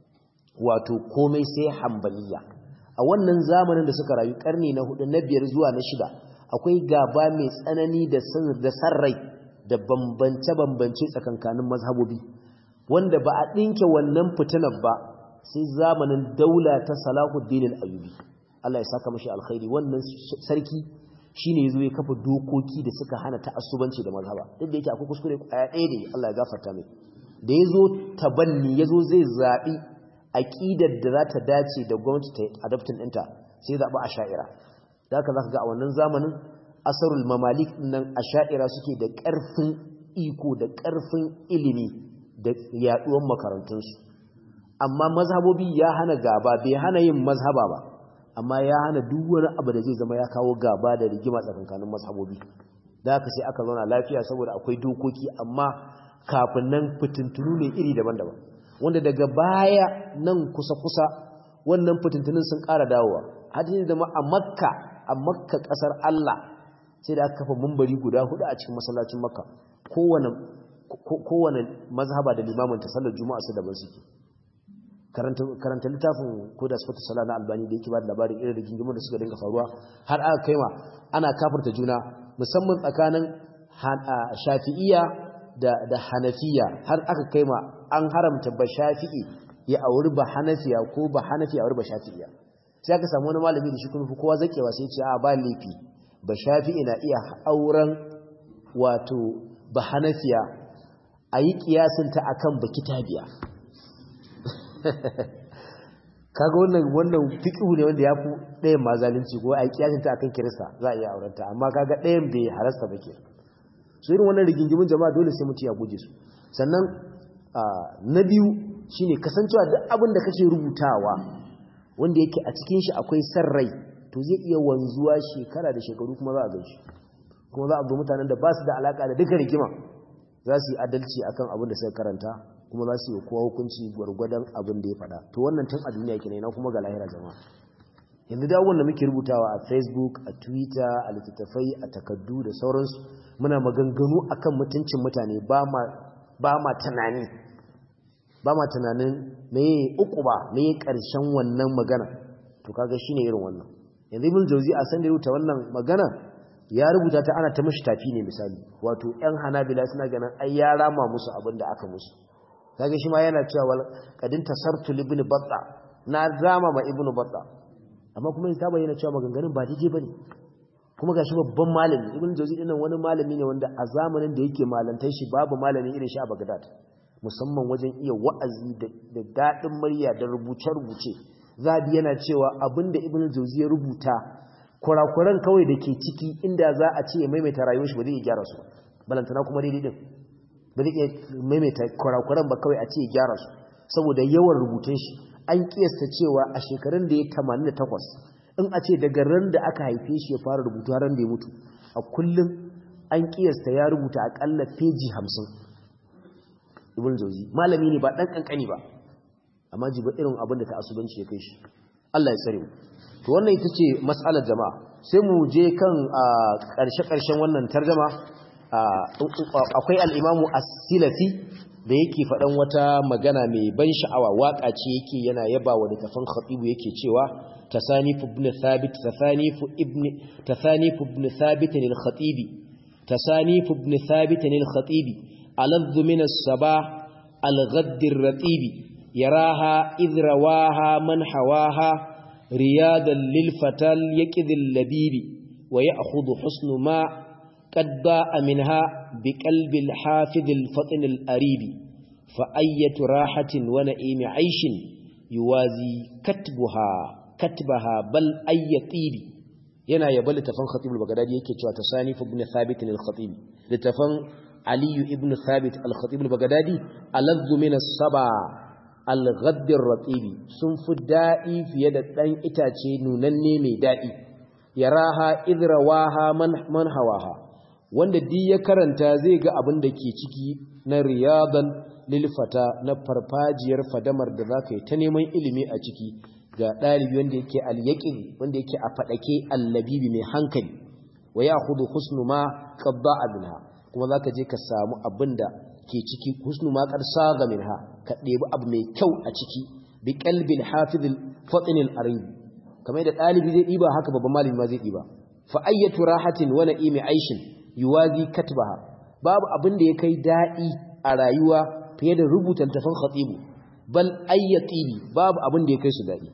wato komai sai hambaliya a wannan zamanin da suka rayu karni na hudu na biyar zuwa na shida akwai gaba mai tsanani da da sarrai da bambance bambance tsakankanin mazhabobi wanda ba a dinke wannan fitinar ba sai zamanin daula ta Salahuddin al-Ayyubi Allah ya saka mashi alkhairi wannan sarki shine yazo ya kafa dokoki da suka hana ta'assubanci da mazhaba duk da yake akwai kuskure aya ɗaya ne Allah ya gafarta mai da yazo tabanni yazo zai zabi aqidar da za ta dace da gwamnati ta adaptin ɗinta sai zabi asha'ira da haka zaka ga a wannan zamanin asarul mamalik nan asha'ira suke da ƙarfin iko da ƙarfin ilimi da yaduwar makarantunsu amma mazhabobi ya hana gaba bai hana yin mazhaba ba amma ya hana duk wani abu da zai zama ya kawo gaba da rigima tsakankanin mazhabobi da haka sai aka zauna lafiya saboda akwai dokoki amma kafin nan fitintunu ne iri daban-daban wanda daga baya nan kusa-kusa wannan fitintunun sun ƙara dawowa hadin da ma a makka a makka ƙasar Allah sai da aka kafa mumbari guda hudu a cikin masallacin makka kowane kowane mazhaba da limamin ta sallar juma'a su daban suke karanta littafin ko da sifatu sala na albani da yake ba da labarin irin rigingimun da suka dinga faruwa har aka kaima ana kafirta juna musamman tsakanin shafi'iya da da hanafiya har aka kaima an haramta ba shafi'i ya auri ba hanafiya ko ba hanafiya auri ba shafi'iya sai aka samu wani malami da shi kuma kowa zakewa sai ya ce a ba laifi ba shafi'i na iya auren wato ba hanafiya a yi kiyasinta akan ba kitabiya kaga wannan wannan fiqhu ne wanda yafi ɗayan ma zalunci ko ai kiyasin ta akan kirista za a iya aurenta amma kaga ɗayan bai harasta ba ke so irin wannan rigingimin jama'a dole sai mutum ya guje su sannan na biyu shine kasancewa duk abin da kake rubutawa wanda yake a cikin shi akwai san rai to to zai iya wanzuwa shekara da shekaru kuma za a gan shi kuma za a ga mutanen da ba su da alaka da duka rigima za su yi adalci akan abin da suka karanta kuma za su yi kowa hukunci gwargwadon abin da ya faɗa to wannan tun a duniya kenan na kuma ga lahira jama'a yanzu da wanda muke rubutawa a facebook a twitter a littattafai a takaddu da sauransu muna maganganu akan mutuncin mutane ba ma tunani ba ma tunanin meye uku ba meye karshen wannan magana to kaga shine irin wannan yanzu ibn jauzi a san da rubuta wannan magana ya rubuta ta ana ta mishi tafi ne misali wato yan hanabila suna ganin ai ya rama musu abin da aka musu kaga shi ma yana cewa kadin tasartu ibn batta na rama ma ibn batta amma kuma ta bayyana cewa maganganun ba daidai bane kuma gashi babban malami ibn jawzi din wani malami ne wanda a zamanin da yake malantar shi babu malami irin shi a Baghdad musamman wajen iya wa'azi da dadin murya da rubuce rubuce zabi yana cewa abinda ibn jawzi ya rubuta kurakuran kawai da ke ciki inda za a ce ya maimaita rayuwar shi ba zai iya gyara su balantana kuma daidai din ba zai iya maimaita kurakuran ba kawai a ce ya gyara su saboda yawan rubutun shi an kiyasta cewa a shekarun da ya 88 in a ce daga ran da aka haife shi ya fara rubutu ran da ya mutu a kullum an kiyasta ya rubuta akalla peji 50 ibn jauzi malami ne ba dan kankani ba amma ji ba irin abin da ta asubanci ya kai shi Allah ya tsare mu to wannan ita ce mas'alar jama'a sai mu je kan karshe karshen wannan tarjuma akwai al-imamu as-silafi da yake faɗan wata magana mai ban sha'awa waƙa ce yake yana yaba wa littafin khatibu yake cewa tasanifu ibn thabit tasanifu ibn tasanifu ibn thabit al-khatibi tasanifu ibn thabit al-khatibi aladh min as-sabah al-ghadd ar-ratibi yaraha idh rawaha man hawaha riyadan lil fatal yaqid al-labibi wa ya'khudhu husnu ma قد باء منها بقلب الحافظ الفطن الأريب فأية راحة ونئيم عيش يوازي كتبها كتبها بل أي طيب yana yaba littafin khatib al-baghdadi yake cewa tasanif ibn thabit al-khatib littafin ali ibn thabit al-khatib al-baghdadi aladhu min as-saba al-ghadd ar-ratib sun fi da'i fiye da dan itace nunanne mai da'i yaraha idrawaha man man hawaha wanda di ya karanta zai ga abin da ke ciki na riyadan lilfata na farfajiyar fadamar da za ka yi ta neman ilimi a ciki ga ɗalibi wanda yake alyaƙin wanda yake a faɗake allabibi mai hankali wa ya hudu husnu ma ƙabba abinha kuma za ka je ka samu abin da ke ciki husnu ma ƙarsa ga minha ka ɗebi abu mai kyau a ciki bi ƙalbin hafizil faɗinin aribi kamar da ɗalibi zai ɗiba haka babban malami ma zai ɗiba fa ayyatu rahatin wa na'imi aishin yuwazi katbaha babu abin da ya kai daɗi a rayuwa fiye da rubuta tafan khatibu bal ayyatibi babu abin da ya kai su daɗi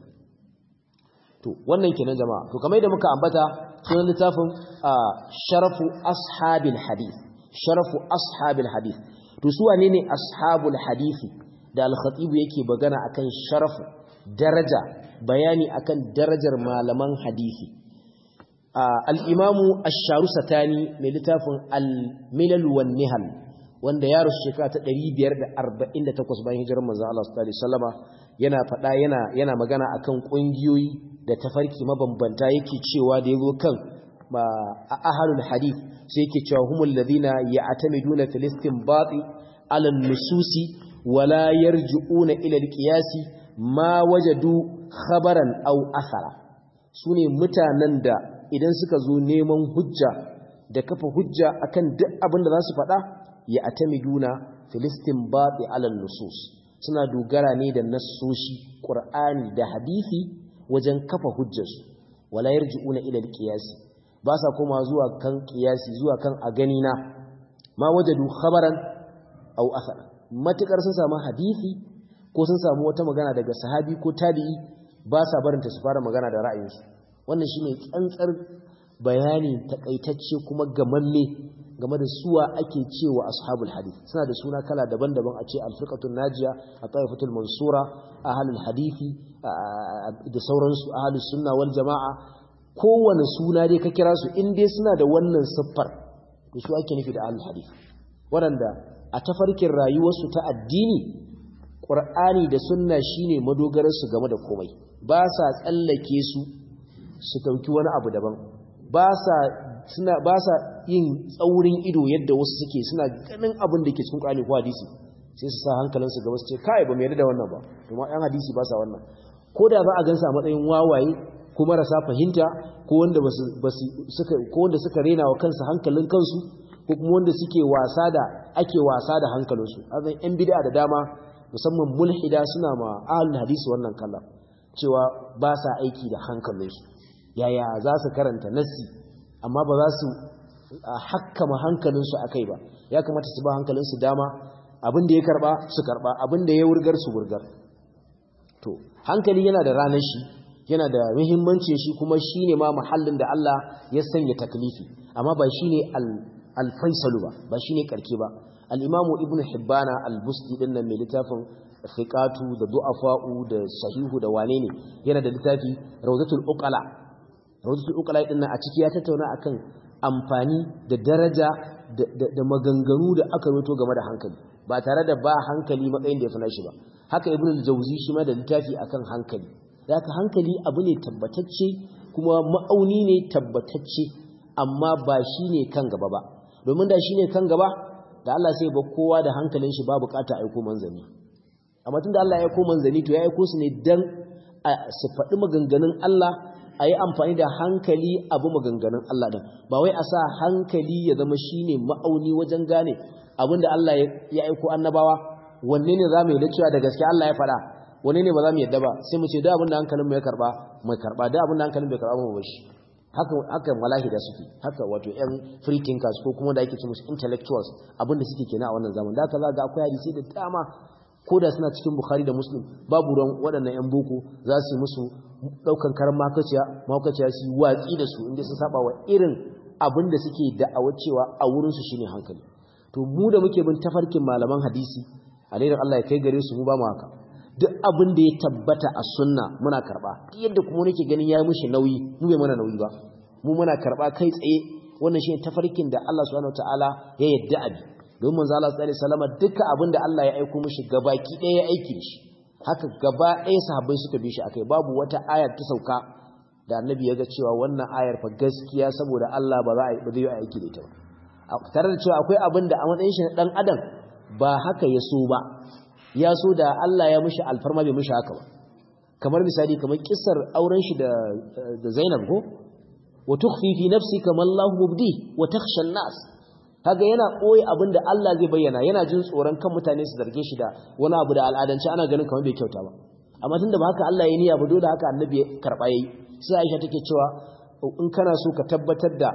to wannan kenan jama'a to kamar da muka ambata sunan littafin sharafu ashabil hadith sharafu ashabil hadith to su wane ne ashabul hadisi da al-khatibu yake bagana akan sharafu daraja bayani akan darajar malaman hadisi al'imamu asharu satani mai littafin al-milal wan nihal wanda ya rasu shekara ta 548 bayan hijirar manzan Allah sallallahu Alaihi wasallama yana faɗa yana yana magana akan ƙungiyoyi da tafarki mabambanta yake cewa da ya zo kan a ahalul hadith sai yake cewa humul ladina ya'tamiduna filistin bati ala nususi wala yarji'una ila al-qiyasi ma wajadu khabaran aw athara sune mutanen da idan suka zo neman hujja da kafa hujja akan duk abin da za su faɗa ya atamiduna filistin baɗi alal nusus suna dogara ne da nassoshi ƙur'ani da hadisi wajen kafa hujjarsu wala yarji'una ila alqiyasi ba sa koma zuwa kan qiyasi zuwa kan a gani na ma wajadu khabaran aw athar matukar sun samu hadisi ko sun samu wata magana daga sahabi ko tabi'i ba sa barinta su fara magana da ra'ayinsu wannan shine tsantsar bayani takaitacce kuma gamamme game da suwa ake cewa ashabul hadith suna da suna kala daban-daban a ce al-firqatul najiya at-taifatul mansura ahlul hadithi da sauransu ahlus sunna wal jamaa kowane suna dai ka kira su in dai suna da wannan siffar to su ake nufi da ahlul hadith waɗanda a tafarkin rayuwarsu ta addini Qur'ani da sunna shine madogararsu game da komai ba sa tsallake su su dauki wani abu daban ba sa suna ba sa yin tsaurin ido yadda wasu suke suna ganin abin da ke cikin Qur'ani ko hadisi sai su sa hankalinsu gaba su ce kai ba mu yarda da wannan ba to ma ɗan hadisi ba sa wannan ko da za a gansa a matsayin wawaye ko marasa fahimta ko wanda basu suka ko wanda suka rena wa kansu hankalin kansu ko kuma wanda suke wasa da ake wasa da hankalinsu azan yan bid'a da dama musamman mulhida suna ma ahlul hadisi wannan kallon cewa ba sa aiki da hankalinsu yaya za su karanta nassi amma ba za su hakkama hankalinsu akai ba ya kamata su ba hankalinsu dama abin da ya karba su karba abin da ya wurgar su wurgar to hankali yana da ranar shi yana da muhimmancin shi kuma shine ma mahallin da Allah ya sanya taklifi amma ba shine al-faisalu ba ba shine karke ba al-imamu ibnu hibbana al-busti din nan mai littafin fiqatu da du'afa'u da sahihu da wane ne yana da littafi rawdatul uqala rawdatul uqala din nan a ciki ya tattauna akan amfani da daraja da maganganu da aka roto game da hankali ba tare da ba hankali matsayin da ya fana shi ba haka ibn al-jawzi shi ma da littafi akan hankali haka hankali abu ne tabbatacce kuma ma'auni ne tabbatacce amma ba shine kan gaba ba domin da shine kan gaba da Allah sai ba kowa da hankalin shi ba bukata aiko manzani amma tunda Allah ya aiko manzani to ya aiko su ne dan su faɗi maganganun Allah a yi amfani da hankali abu maganganun Allah ɗin ba wai a sa hankali ya zama shine ma'auni wajen gane abinda Allah ya aiko annabawa wanne ne za mu yi cewa da gaske Allah ya faɗa wanne ne ba za mu yadda ba sai mu ce da abinda hankalin mu ya karba mai karba da abinda hankalin bai karba mu bashi haka haka malahida suke haka wato yan free thinkers ko kuma da ake ce musu intellectuals abinda suke kenan a wannan zaman da haka za ga akwai hadisi da dama ko da suna cikin Bukhari da Muslim babu ran waɗannan yan boko za su yi musu daukan karan makaciya makaciya su watsi da su inda sun saba wa irin abin da suke da'awa cewa a wurin su shine hankali to mu da muke bin tafarkin malaman hadisi alaihi Allah ya kai gare su mu ba mu haka duk abin da ya tabbata a sunna muna karba yadda kuma nake ganin yayi mushi nauyi mu bai mana nauyi ba mu muna karba kai tsaye wannan shine tafarkin da Allah subhanahu wataala ya yadda abi don manzo Allah sallallahu alaihi wasallam duka abin da Allah ya aika mushi gabaki ɗaya ya aiki shi haka gaba ɗaya sahabbai suka bi shi akai babu wata ayar ta sauka da annabi ya ga cewa wannan ayar fa gaskiya saboda Allah ba za a ba zai aiki da ita ba tare da cewa akwai abin da a matsayin shi na dan adam ba haka ya so ba ya so da Allah ya mishi alfarma bai mishi haka ba kamar misali kamar kissar auren shi da da Zainab ko wa tukhfi fi nafsika ma Allah mubdi wa takhsha an-nas kaga yana koyi abinda Allah zai bayyana yana jin tsoron kan mutane su zarge shi da wani abu da al'adance ana ganin kamar bai kyauta ba amma tunda ba haka Allah ya niyya ba dole haka annabi ya karba yayi sai Aisha take cewa in kana so ka tabbatar da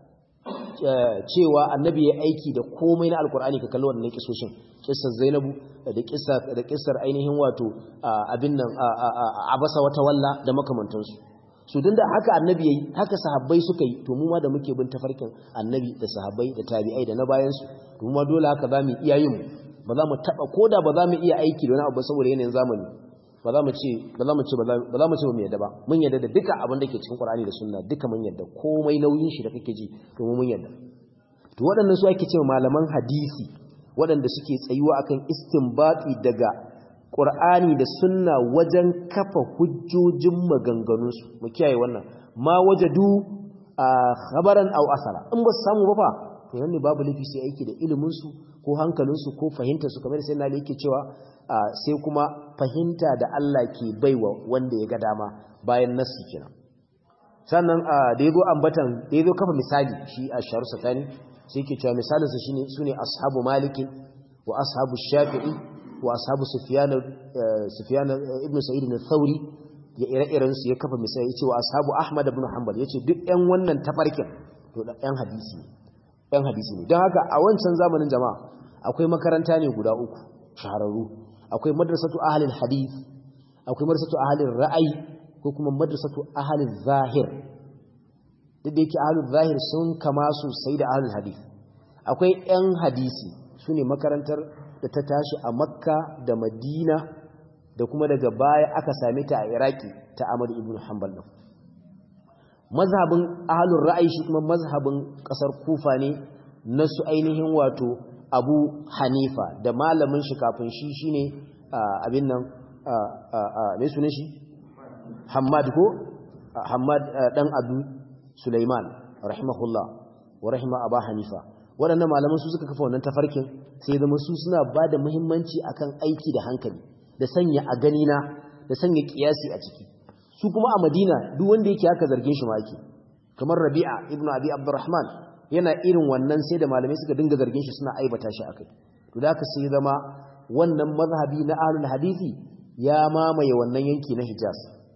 cewa annabi ya aiki da komai na alkur'ani ka kalli wannan kisoshin kissar Zainabu da kissar da kissar ainihin wato abin nan abasa wata walla da makamantansu su din da haka annabi yayi haka sahabbai suka yi to mu ma da muke bin tafarkin annabi da sahabbai da tabi'ai da na bayan su to mu ma dole haka za mu iya yin ba za mu taba koda ba za mu iya aiki da wani abu saboda yanayin zamani ba za mu ce ba za mu ce ba za mu ce ba mu yadda ba mun yadda da duka abin da ke cikin Qur'ani da Sunna duka mun yadda komai nauyin shi da kake ji to mun yadda to waɗannan su ake cewa malaman hadisi waɗanda suke tsayuwa akan istinbati daga Qur'ani da Sunna wajen kafa hujjojin maganganunsu mu kiyaye wannan ma wajadu a khabaran aw asara in ba su samu ba fa to yanne babu lafi sai aiki da ilimin su ko hankalin su ko fahimtar su kamar sai Nali yake cewa sai kuma fahimta da Allah ke baiwa wanda ya ga dama bayan nasu kenan sannan da yazo ambatan da yazo kafa misali shi a sharu sakani sai yake cewa misalin sa shine sune ashabu maliki wa ashabu shafi'i wa ashabu sufyan sufyan ibn sa'id al-thawri ya ire-iren su ya kafa misali yace wa ashabu ahmad ibn hanbal yace duk ɗan wannan tafarkin to ɗan hadisi ne ɗan hadisi ne don haka a wancan zamanin jama'a akwai makaranta ne guda uku shahararru akwai madrasatu ahlil hadith akwai madrasatu ahlil ra'ayi ko kuma madrasatu ahlil zahir duk da yake ahlul zahir sun kama sosai da ahlul hadith akwai ɗan hadisi sune makarantar da ta tashi a makka da madina da kuma daga baya aka same ta a iraki ta Ahmad ibn Hanbal din mazhabin ahlur ra'ayi shi kuma mazhabin kasar Kufa ne na su ainihin wato Abu Hanifa da malamin shi kafin shi shine abin nan me sunan shi Hammad ko Hamad dan Abu Sulaiman rahimahullah wa rahima Aba Hanifa waɗannan malaman su suka kafa wannan tafarkin sai zama su suna ba da muhimmanci akan aiki da hankali da sanya a ganina da sanya kiyasi a ciki su kuma a Madina duk wanda yake haka zargin shi ma yake kamar Rabi'a ibn Abi Abdurrahman yana irin wannan sai da malamai suka dinga zargin shi suna aibata shi akai to da haka sai zama wannan mazhabi na ahlul hadisi ya mamaye wannan yanki na Hijaz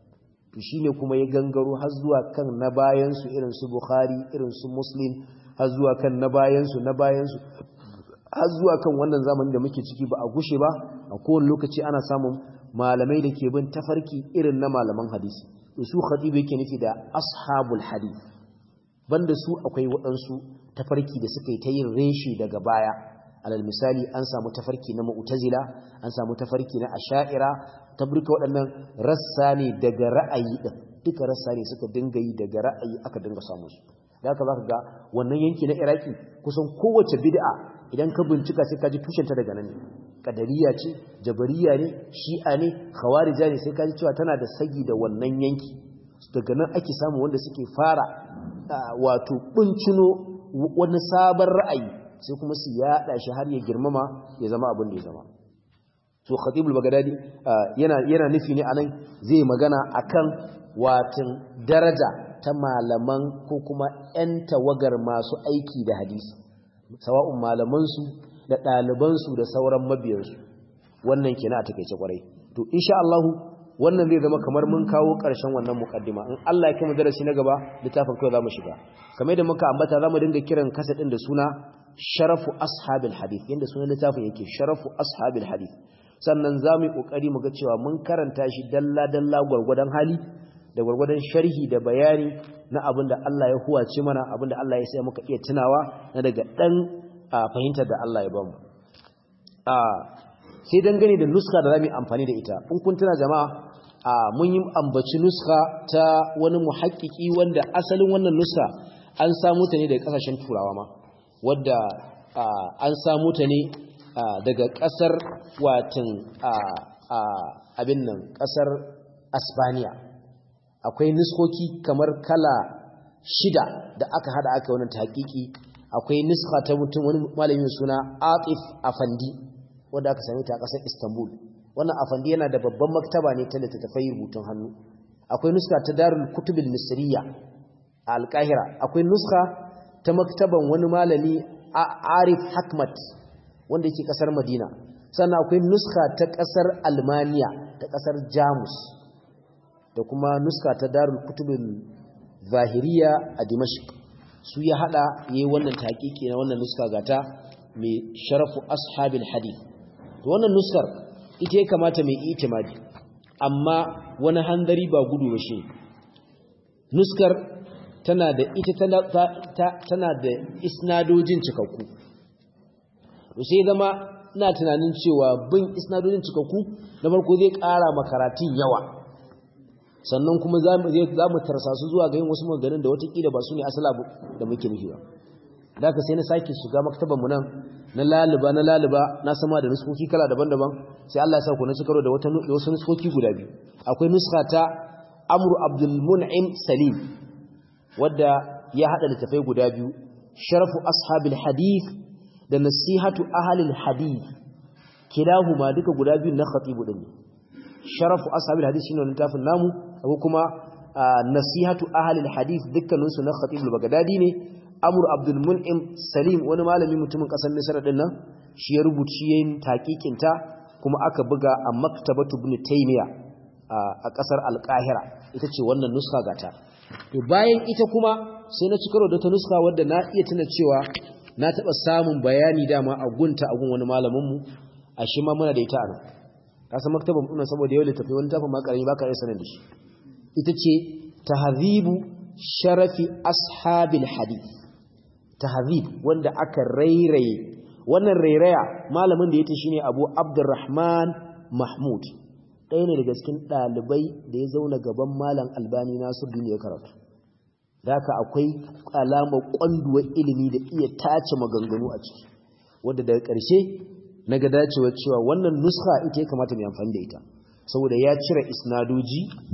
to shine kuma ya gangaro har zuwa kan na bayan su irin su Bukhari irin su Muslim har zuwa kan na bayan su na bayan su har zuwa kan wannan zamanin da muke ciki ba a gushe ba a kowane lokaci ana samun malamai da ke bin tafarki irin na malaman hadisi su khatibu yake nufi da ashabul hadith banda su akwai waɗansu tafarki da suka yi ta yin reshi daga baya alal misali an samu tafarki na mu'tazila an samu tafarki na asha'ira tabrika waɗannan rassa ne daga ra'ayi din duka rassa ne suka dinga yi daga ra'ayi aka dinga samu su da haka zaka ga wannan yanki na iraki kusan kowace bid'a idan ka bincika sai ka ji tushenta daga nan ne kadariya ce jabariya ne shi'a ne khawarija ne sai ka ji cewa tana da sagi da wannan yanki daga nan ake samu wanda suke fara wato bincino wani sabon ra'ayi sai kuma su yaɗa shi har ya girmama ya zama abin da ya zama so khatibul bagdadi yana yana nufi ne anan zai magana akan watin daraja ta malaman ko kuma 'yan tawagar masu aiki da hadisi sawa'un malamansu da ɗalibansu da sauran mabiyansu wannan kenan a takeice kwarai to insha Allah wannan zai zama kamar mun kawo ƙarshen wannan mukaddima in Allah ya kai mu darasi na gaba littafin kai zamu shiga kamar yadda muka ambata zamu dinga kiran kasadin da suna sharafu ashabil hadith yanda sunan littafin yake sharafu ashabil hadith sannan zamu yi kokari mu ga cewa mun karanta shi dalla dalla gurgurdan hali da gurgurdan sharhi da bayani na abin da Allah ya huwace mana abin da Allah ya sai muka iya tunawa na daga dan fahimtar da Allah ya bamu sai dangane da nuska da zamu amfani da ita in kun tuna jama'a mun yi ambaci nuska ta wani muhakkiki wanda asalin wannan nuska an samu ta ne daga kasashen turawa ma wadda an samu ta ne daga kasar watin abin nan kasar Asbaniya akwai nuskoki kamar kala shida da aka hada aka wannan tahqiqi akwai nuska ta mutum wani malamin suna Atif Afandi wanda aka same ta a ƙasar Istanbul wannan Afandi yana da babban maktaba ne ta littattafai rubutun hannu akwai nuska ta Darul Kutub al-Misriya a Al-Qahira akwai nuska ta maktaban wani malami Arif Hakmat wanda yake ƙasar Madina sannan akwai nuska ta ƙasar Almaniya ta ƙasar Jamus da kuma nuska ta darul kutubin zahiriya a dimashq su ya hada yayi wannan taqiqi na wannan nuska gata mai sharafu ashabil hadith to wannan nuskar ita ya kamata mai itimadi amma wani handari ba gudu ba shi nuskar tana da ita tana da isnadojin cikakku to sai zama ina tunanin cewa bin isnadojin cikakku na farko zai ƙara makaratun yawa sannan kuma za mu tarsa su zuwa ga yin wasu maganin da watakila ba su ne asala da muke nufi ba da ka sai na sake shiga maktaban mu nan na laliba na laliba na sama da nuskoki kala daban-daban sai Allah ya sa ku na cikaro da wata wasu nuskoki guda biyu akwai nuska ta Amr Abdul Mun'im Salim wadda ya hada littafai guda biyu Sharafu Ashabil Hadith da Nasihatu Ahlil Hadith kilahuma duka guda biyu na khatibu din Sharafu Ashabil Hadith shine littafin namu ko kuma nasihatu ahlil hadith dukkaninsu na khatibul bagdadi ne amr abdul mun'im salim wani malami mutumin kasar misra din nan shi ya rubuci yayin taqiqin ta kuma aka buga a maktabatu ibn taymiya a kasar al-qahira ita ce wannan nuska gata to bayan ita kuma sai na cikaro da ta nuska wadda na iya tuna cewa na taba samun bayani dama a gunta a gun wani malamin mu a shi ma muna da ita a nan kasan maktaban ɗuna saboda yau littafi wani tafin makarami ba ka iya sanar da shi ita ce tahzibu sharafi ashabil hadith tahzib wanda aka rairaye wannan rairaya malamin da ya ta shine Abu Abdurrahman Mahmud ɗaya ne daga cikin ɗalibai da ya zauna gaban malam Albani Nasiruddin ya karatu haka akwai alamar kwanduwar ilimi da iya tace maganganu a ciki wanda daga ƙarshe na ga dacewa cewa wannan nuska ita ya kamata mai amfani da ita saboda ya cire isnadoji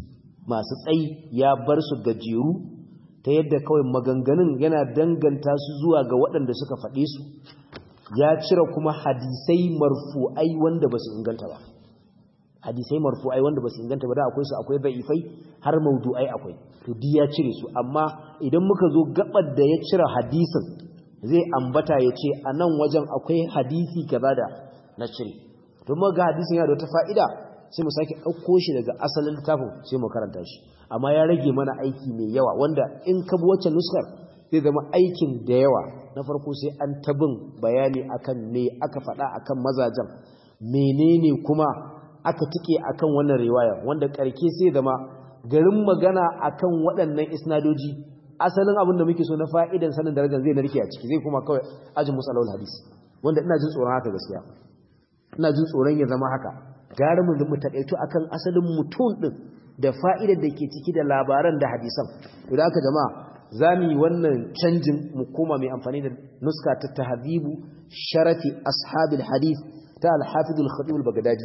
masu tsayi ya bar su gajeru ta yadda kawai maganganun yana danganta su zuwa ga waɗanda suka faɗe su ya cire kuma hadisai marfu'ai wanda ba su inganta ba hadisai marfu'ai wanda ba su inganta ba da akwai su akwai da'ifai har maudu'ai akwai to di ya cire su amma idan muka zo gabar da ya cire hadisin zai ambata ya ce a nan wajen akwai hadisi kaza da na cire to mu ga hadisin yana da wata fa'ida sai mu sake ɗauko shi daga asalin littafin sai mu karanta shi amma ya rage mana aiki mai yawa wanda in ka bi wacce nuskar zai zama aikin da yawa na farko sai an tabin bayani akan me aka faɗa akan mazajen menene kuma aka tike akan wannan riwaya wanda karke sai zama garin magana akan waɗannan isnadoji asalin abin da muke so na fa'idan sanin darajar zai narke a ciki zai kuma kawai ajin musalawul hadisi wanda ina jin tsoron haka gaskiya ina jin tsoron ya zama haka gara mu mu takaito akan asalin mutum din da fa'idar da ke ciki da labaran da hadisan idan aka jama'a zamu yi wannan canjin mu koma mai amfani da nuska ta tahzibu sharafi ashabil hadith ta al-hafiz al-khatib al-baghdadi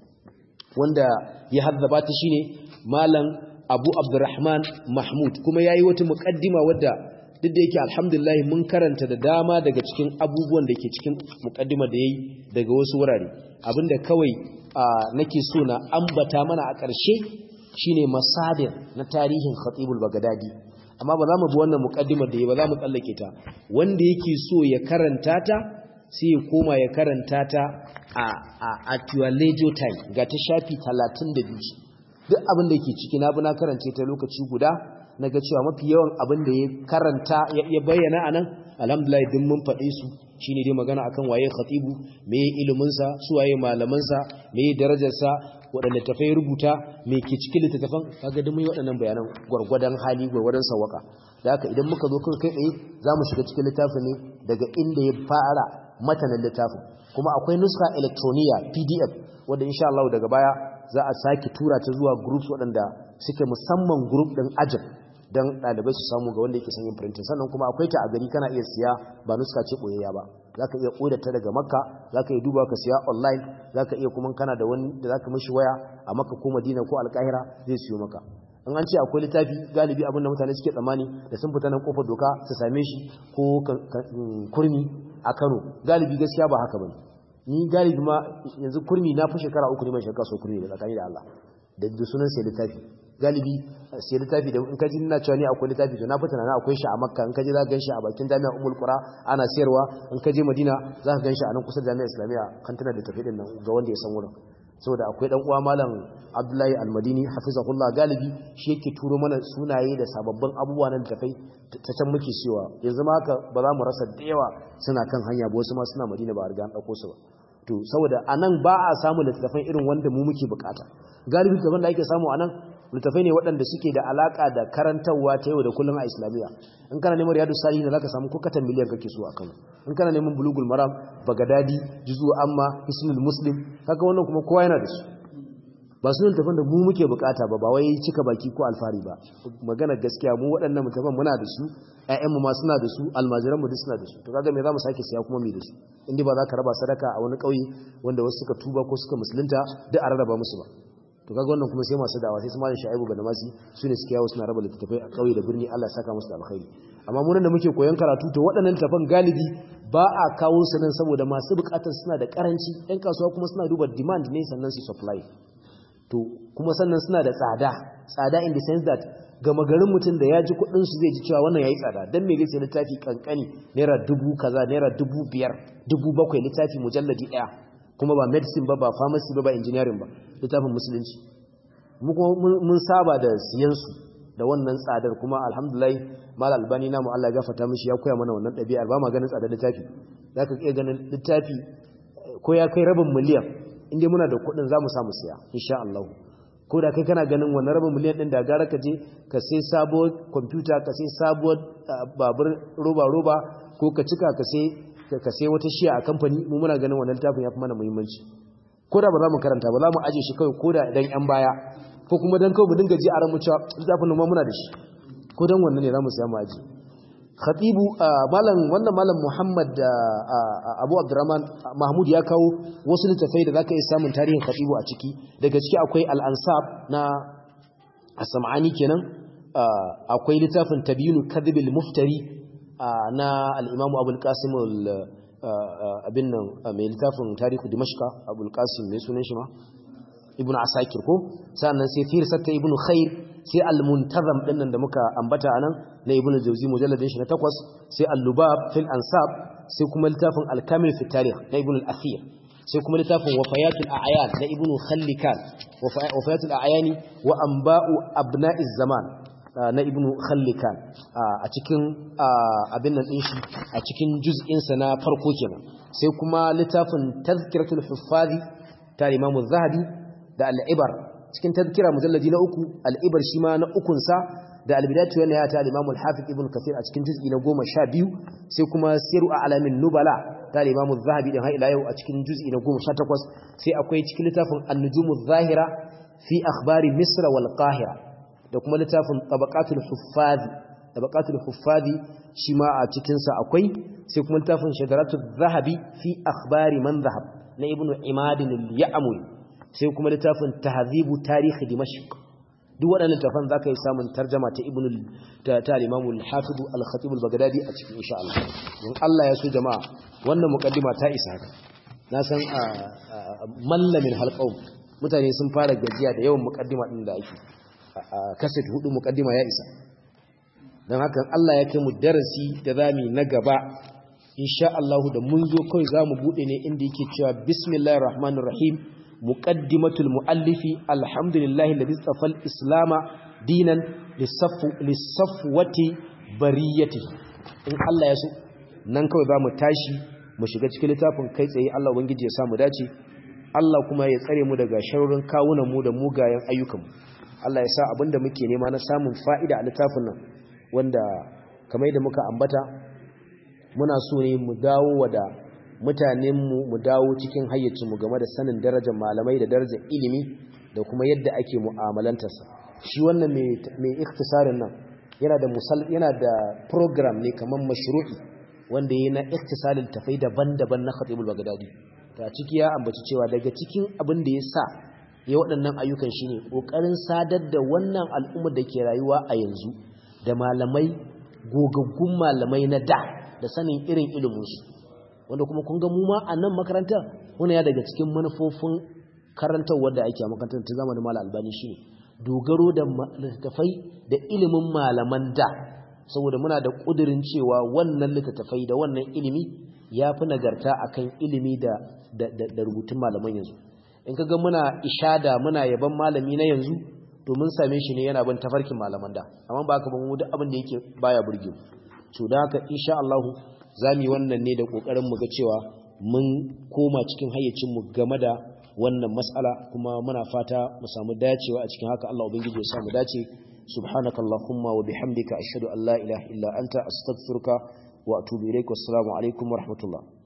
wanda ya hazzaba ta shine malam Abu Abdurrahman Mahmud kuma yayi wata muqaddima wadda duk da yake alhamdulillah mun karanta da dama daga cikin abubuwan da ke cikin muqaddima da yayi daga wasu wurare abinda kawai nake so na ambata mana a ƙarshe shine masadir na tarihin Khatibul Baghdadi amma ba za mu bi wannan muqaddimar da yayi ba za mu tsallake ta wanda yake so ya karanta ta sai ya koma ya karanta ta a a at your leisure time ga ta shafi 32 duk abin da ke ciki na bi na karance ta lokaci guda na ga cewa mafi yawan abin da ya karanta ya bayyana a nan alhamdulillah din mun faɗe su shine dai magana akan waye khatibu me iliminsa su waye malamansa me darajarsa waɗanda tafai rubuta me ke cikin littattafan kaga duk mun yi waɗannan bayanan gwargwadon hali gwargwadon sawaka da haka idan muka zo kai tsaye za mu shiga cikin littafin ne daga inda ya fara matanin littafin kuma akwai nuska electroniya pdf wanda insha Allah daga baya za a sake tura ta zuwa groups waɗanda suke musamman group ɗin ajin don ɗalibai su samu ga wanda yake son yin printing sannan kuma akwai ta a gari kana iya siya ba nuska ce ɓoyayya ba za ka iya ƙoda ta daga makka za ka iya duba ka siya online za ka iya kuma kana da wani da za ka mashi waya a makka ko madina ko alƙahira zai siyo maka in an ce akwai littafi galibi abin da mutane suke tsammani da sun fita nan kofar doka su same shi ko kurmi a kano galibi gaskiya ba haka bane ni galibi ma yanzu kurmi na fi shekara uku ne mai shekara so kurmi da tsakani da Allah da sunan sai littafi galibi sai littafi da in kaji ina cewa ni akwai littafi to na fi tunanin akwai shi a makka in kaji za ka ganshi a bakin jami'a umul qura ana sayarwa in kaje madina za ka ganshi a nan kusa da jami'a islamiyya kantuna da tafi din nan ga wanda ya san wurin saboda akwai dan uwa malam abdullahi almadini hafizahullah galibi shi yake turo mana sunaye da sababbin abubuwa na tafai ta can muke cewa yanzu ma haka ba za mu rasa da yawa suna kan hanya ba wasu ma suna madina ba a riga an ɗauko su ba to saboda anan ba a samu littattafan irin wanda mu muke bukata galibi littattafan da ake samu anan littattafai ne waɗanda suke da alaka da karantarwa ta yau da kullum a islamiyya in kana neman riyadu salihin zaka samu ko katan miliyan kake so a Kano in kana neman bulugul maram bagadadi juzu amma hisnul muslim kaga wannan kuma kowa yana da su ba su littattafan da mu muke bukata ba ba wai cika baki ko alfari ba magana gaskiya mu waɗannan littattafan muna da su ƴaƴanmu ma suna da su almajiran mu duk suna da su to kaga me zamu sake siya kuma me da su inda ba za ka raba sadaka a wani ƙauye wanda wasu suka tuba ko suka musulunta duk a rarraba musu ba to kaga wannan kuma sai masu da'awa sai su malin sha'ibu ga namasi su ne suke yawo suna raba littattafai a ƙauye da birni Allah saka musu da alkhairi amma mu da muke koyon karatu to waɗannan littattafan galibi ba a kawo su nan saboda masu buƙatar suna da ƙaranci ɗan kasuwa kuma suna duba demand ne sannan su supply to kuma sannan suna da tsada tsada in the sense that gama garin mutum da ya ji kudin su zai ji cewa wannan yayi tsada dan me zai sai littafi kankani naira dubu kaza naira dubu biyar dubu bakwai littafi mujalladi daya kuma ba medicine ba ba pharmacy ba ba engineering ba littafin musulunci mu kuma mun saba da siyan su da wannan tsadar kuma alhamdulillah mal albani namu Allah ya gafarta mishi ya koya mana wannan ɗabi'ar ba ma ganin tsadar littafi zaka iya ganin littafi ko ya kai rabin miliyan inda muna da kuɗin za mu samu siya insha Allah ko da kai kana ganin wannan rabin miliyan ɗin da gara ka je ka sai sabuwar kwamfuta ka sai sabuwar babur roba-roba ko ka cika ka sai wata shiya a kamfani mu muna ganin wannan littafin ya fi mana muhimmanci ko da ba za mu karanta ba za mu aje shi kawai ko da dan yan baya ko kuma dan kawai mu dinga ji a ran mu cewa littafin ma muna da shi ko dan wannan ne za mu siya mu aje khatibu malam wannan malam muhammad abu abdurrahman mahmud ya kawo wasu littafai da zaka iya samun tarihin khatibu a ciki daga ciki akwai al-ansab na as-sam'ani kenan akwai littafin tabyinu kadhibil muftari na al-imam abul qasim abin nan mai littafin tarihu dimashqa abul qasim mai sunan shi ma ibnu asakir ko sannan sai firsata ibnu khair sai al-muntazam din nan da muka ambata anan na ibnu jawzi mujalladin shi na takwas sai al-lubab fil ansab sai kuma littafin al-kamil fi tarikh na ibnu al-athir sai kuma littafin wafayatul a'yan na ibnu khallikan wafayatul a'yani wa anba'u abna'iz zaman na ibnu khallikan a cikin abin nan din shi a cikin juz'in sa na farko kenan sai kuma littafin tazkiratul huffazi ta imamu zahabi da al-ibar cikin tazkira mujalladi na uku al-ibar shi ma na ukun sa da al-bidayatu wa nihayat al-imam al-hafiz ibn kathir a cikin juz'i na 12 sai kuma siru a'lamin nubala ta al-imam az-zahabi din har ila yau a cikin juz'i na 18 sai akwai cikin littafin an-nujum adh-dhahira fi akhbari misr wal qahira da kuma littafin tabaqatul huffazi tabaqatul huffazi shi ma a cikin sa akwai sai kuma littafin shadaratul zahabi fi akhbari man zahab na ibnu imad al-ya'muri sai kuma littafin tahzibu tarikh dimashq duk waɗannan tafan zaka yi samun tarjuma ta ibnu ta al-imam al-hafiz al-khatib al-baghdadi a cikin insha Allah don Allah ya so jama'a wannan muqaddima ta isa haka na san mallamin halqaum mutane sun fara gajiya da yawan muqaddima din da ake kaset hudu muqaddima ya isa dan haka Allah ya kai mu darasi da zami na gaba insha Allah da mun zo kai zamu bude ne inda yake cewa bismillahir rahmanir rahim muqaddimatul muallifi alhamdulillahi alladhi tafal islama dinan lisaffu lisafwati bariyati in Allah ya so nan kawai zamu tashi mu shiga cikin littafin kai tsaye Allah ubangiji ya samu dace Allah kuma ya tsare mu daga sharurin kawunan mu da mugayen ayyukan mu Allah ya sa abinda muke nema na samun fa'ida a littafin nan wanda kamar da muka ambata muna so ne mu dawo wada mutanenmu mu dawo cikin hayyacinmu game da sanin darajar malamai da darajar ilimi da kuma yadda ake mu'amalantarsa shi wannan mai ikhtisarin nan yana da musal yana da program ne kamar mashru'i wanda yana ikhtisalin tafai daban-daban na Khatibul Baghdadi ta ciki ya ambaci cewa daga cikin abin da ya sa ya waɗannan ayyukan shine kokarin sadar da wannan al'ummar da ke rayuwa a yanzu da malamai gogaggun malamai na da da sanin irin iliminsu wanda kuma kun ga mu ma a nan makarantar wani ya daga cikin manufofin karantar wadda ake a makarantar ta zamanin mala albani shi ne dogaro da littattafai da ilimin malaman da saboda muna da ƙudurin cewa wannan littattafai da wannan ilimi ya fi nagarta akan ilimi da da rubutun malaman yanzu in ka ga muna ishada muna yaban malami na yanzu to mun same shi ne yana bin tafarkin malaman da amma ba ka ban mu duk abin da yake baya burge mu to da haka insha Allah za mu yi wannan ne da ƙoƙarin mu ga cewa mun koma cikin hayyacinmu game da wannan matsala kuma muna fata mu samu dacewa a cikin haka Allah ubangiji ya samu dace subhanaka allahumma wa bihamdika ashhadu an la ilaha illa anta astaghfiruka wa atubu ilaik wassalamu alaikum wa rahmatullah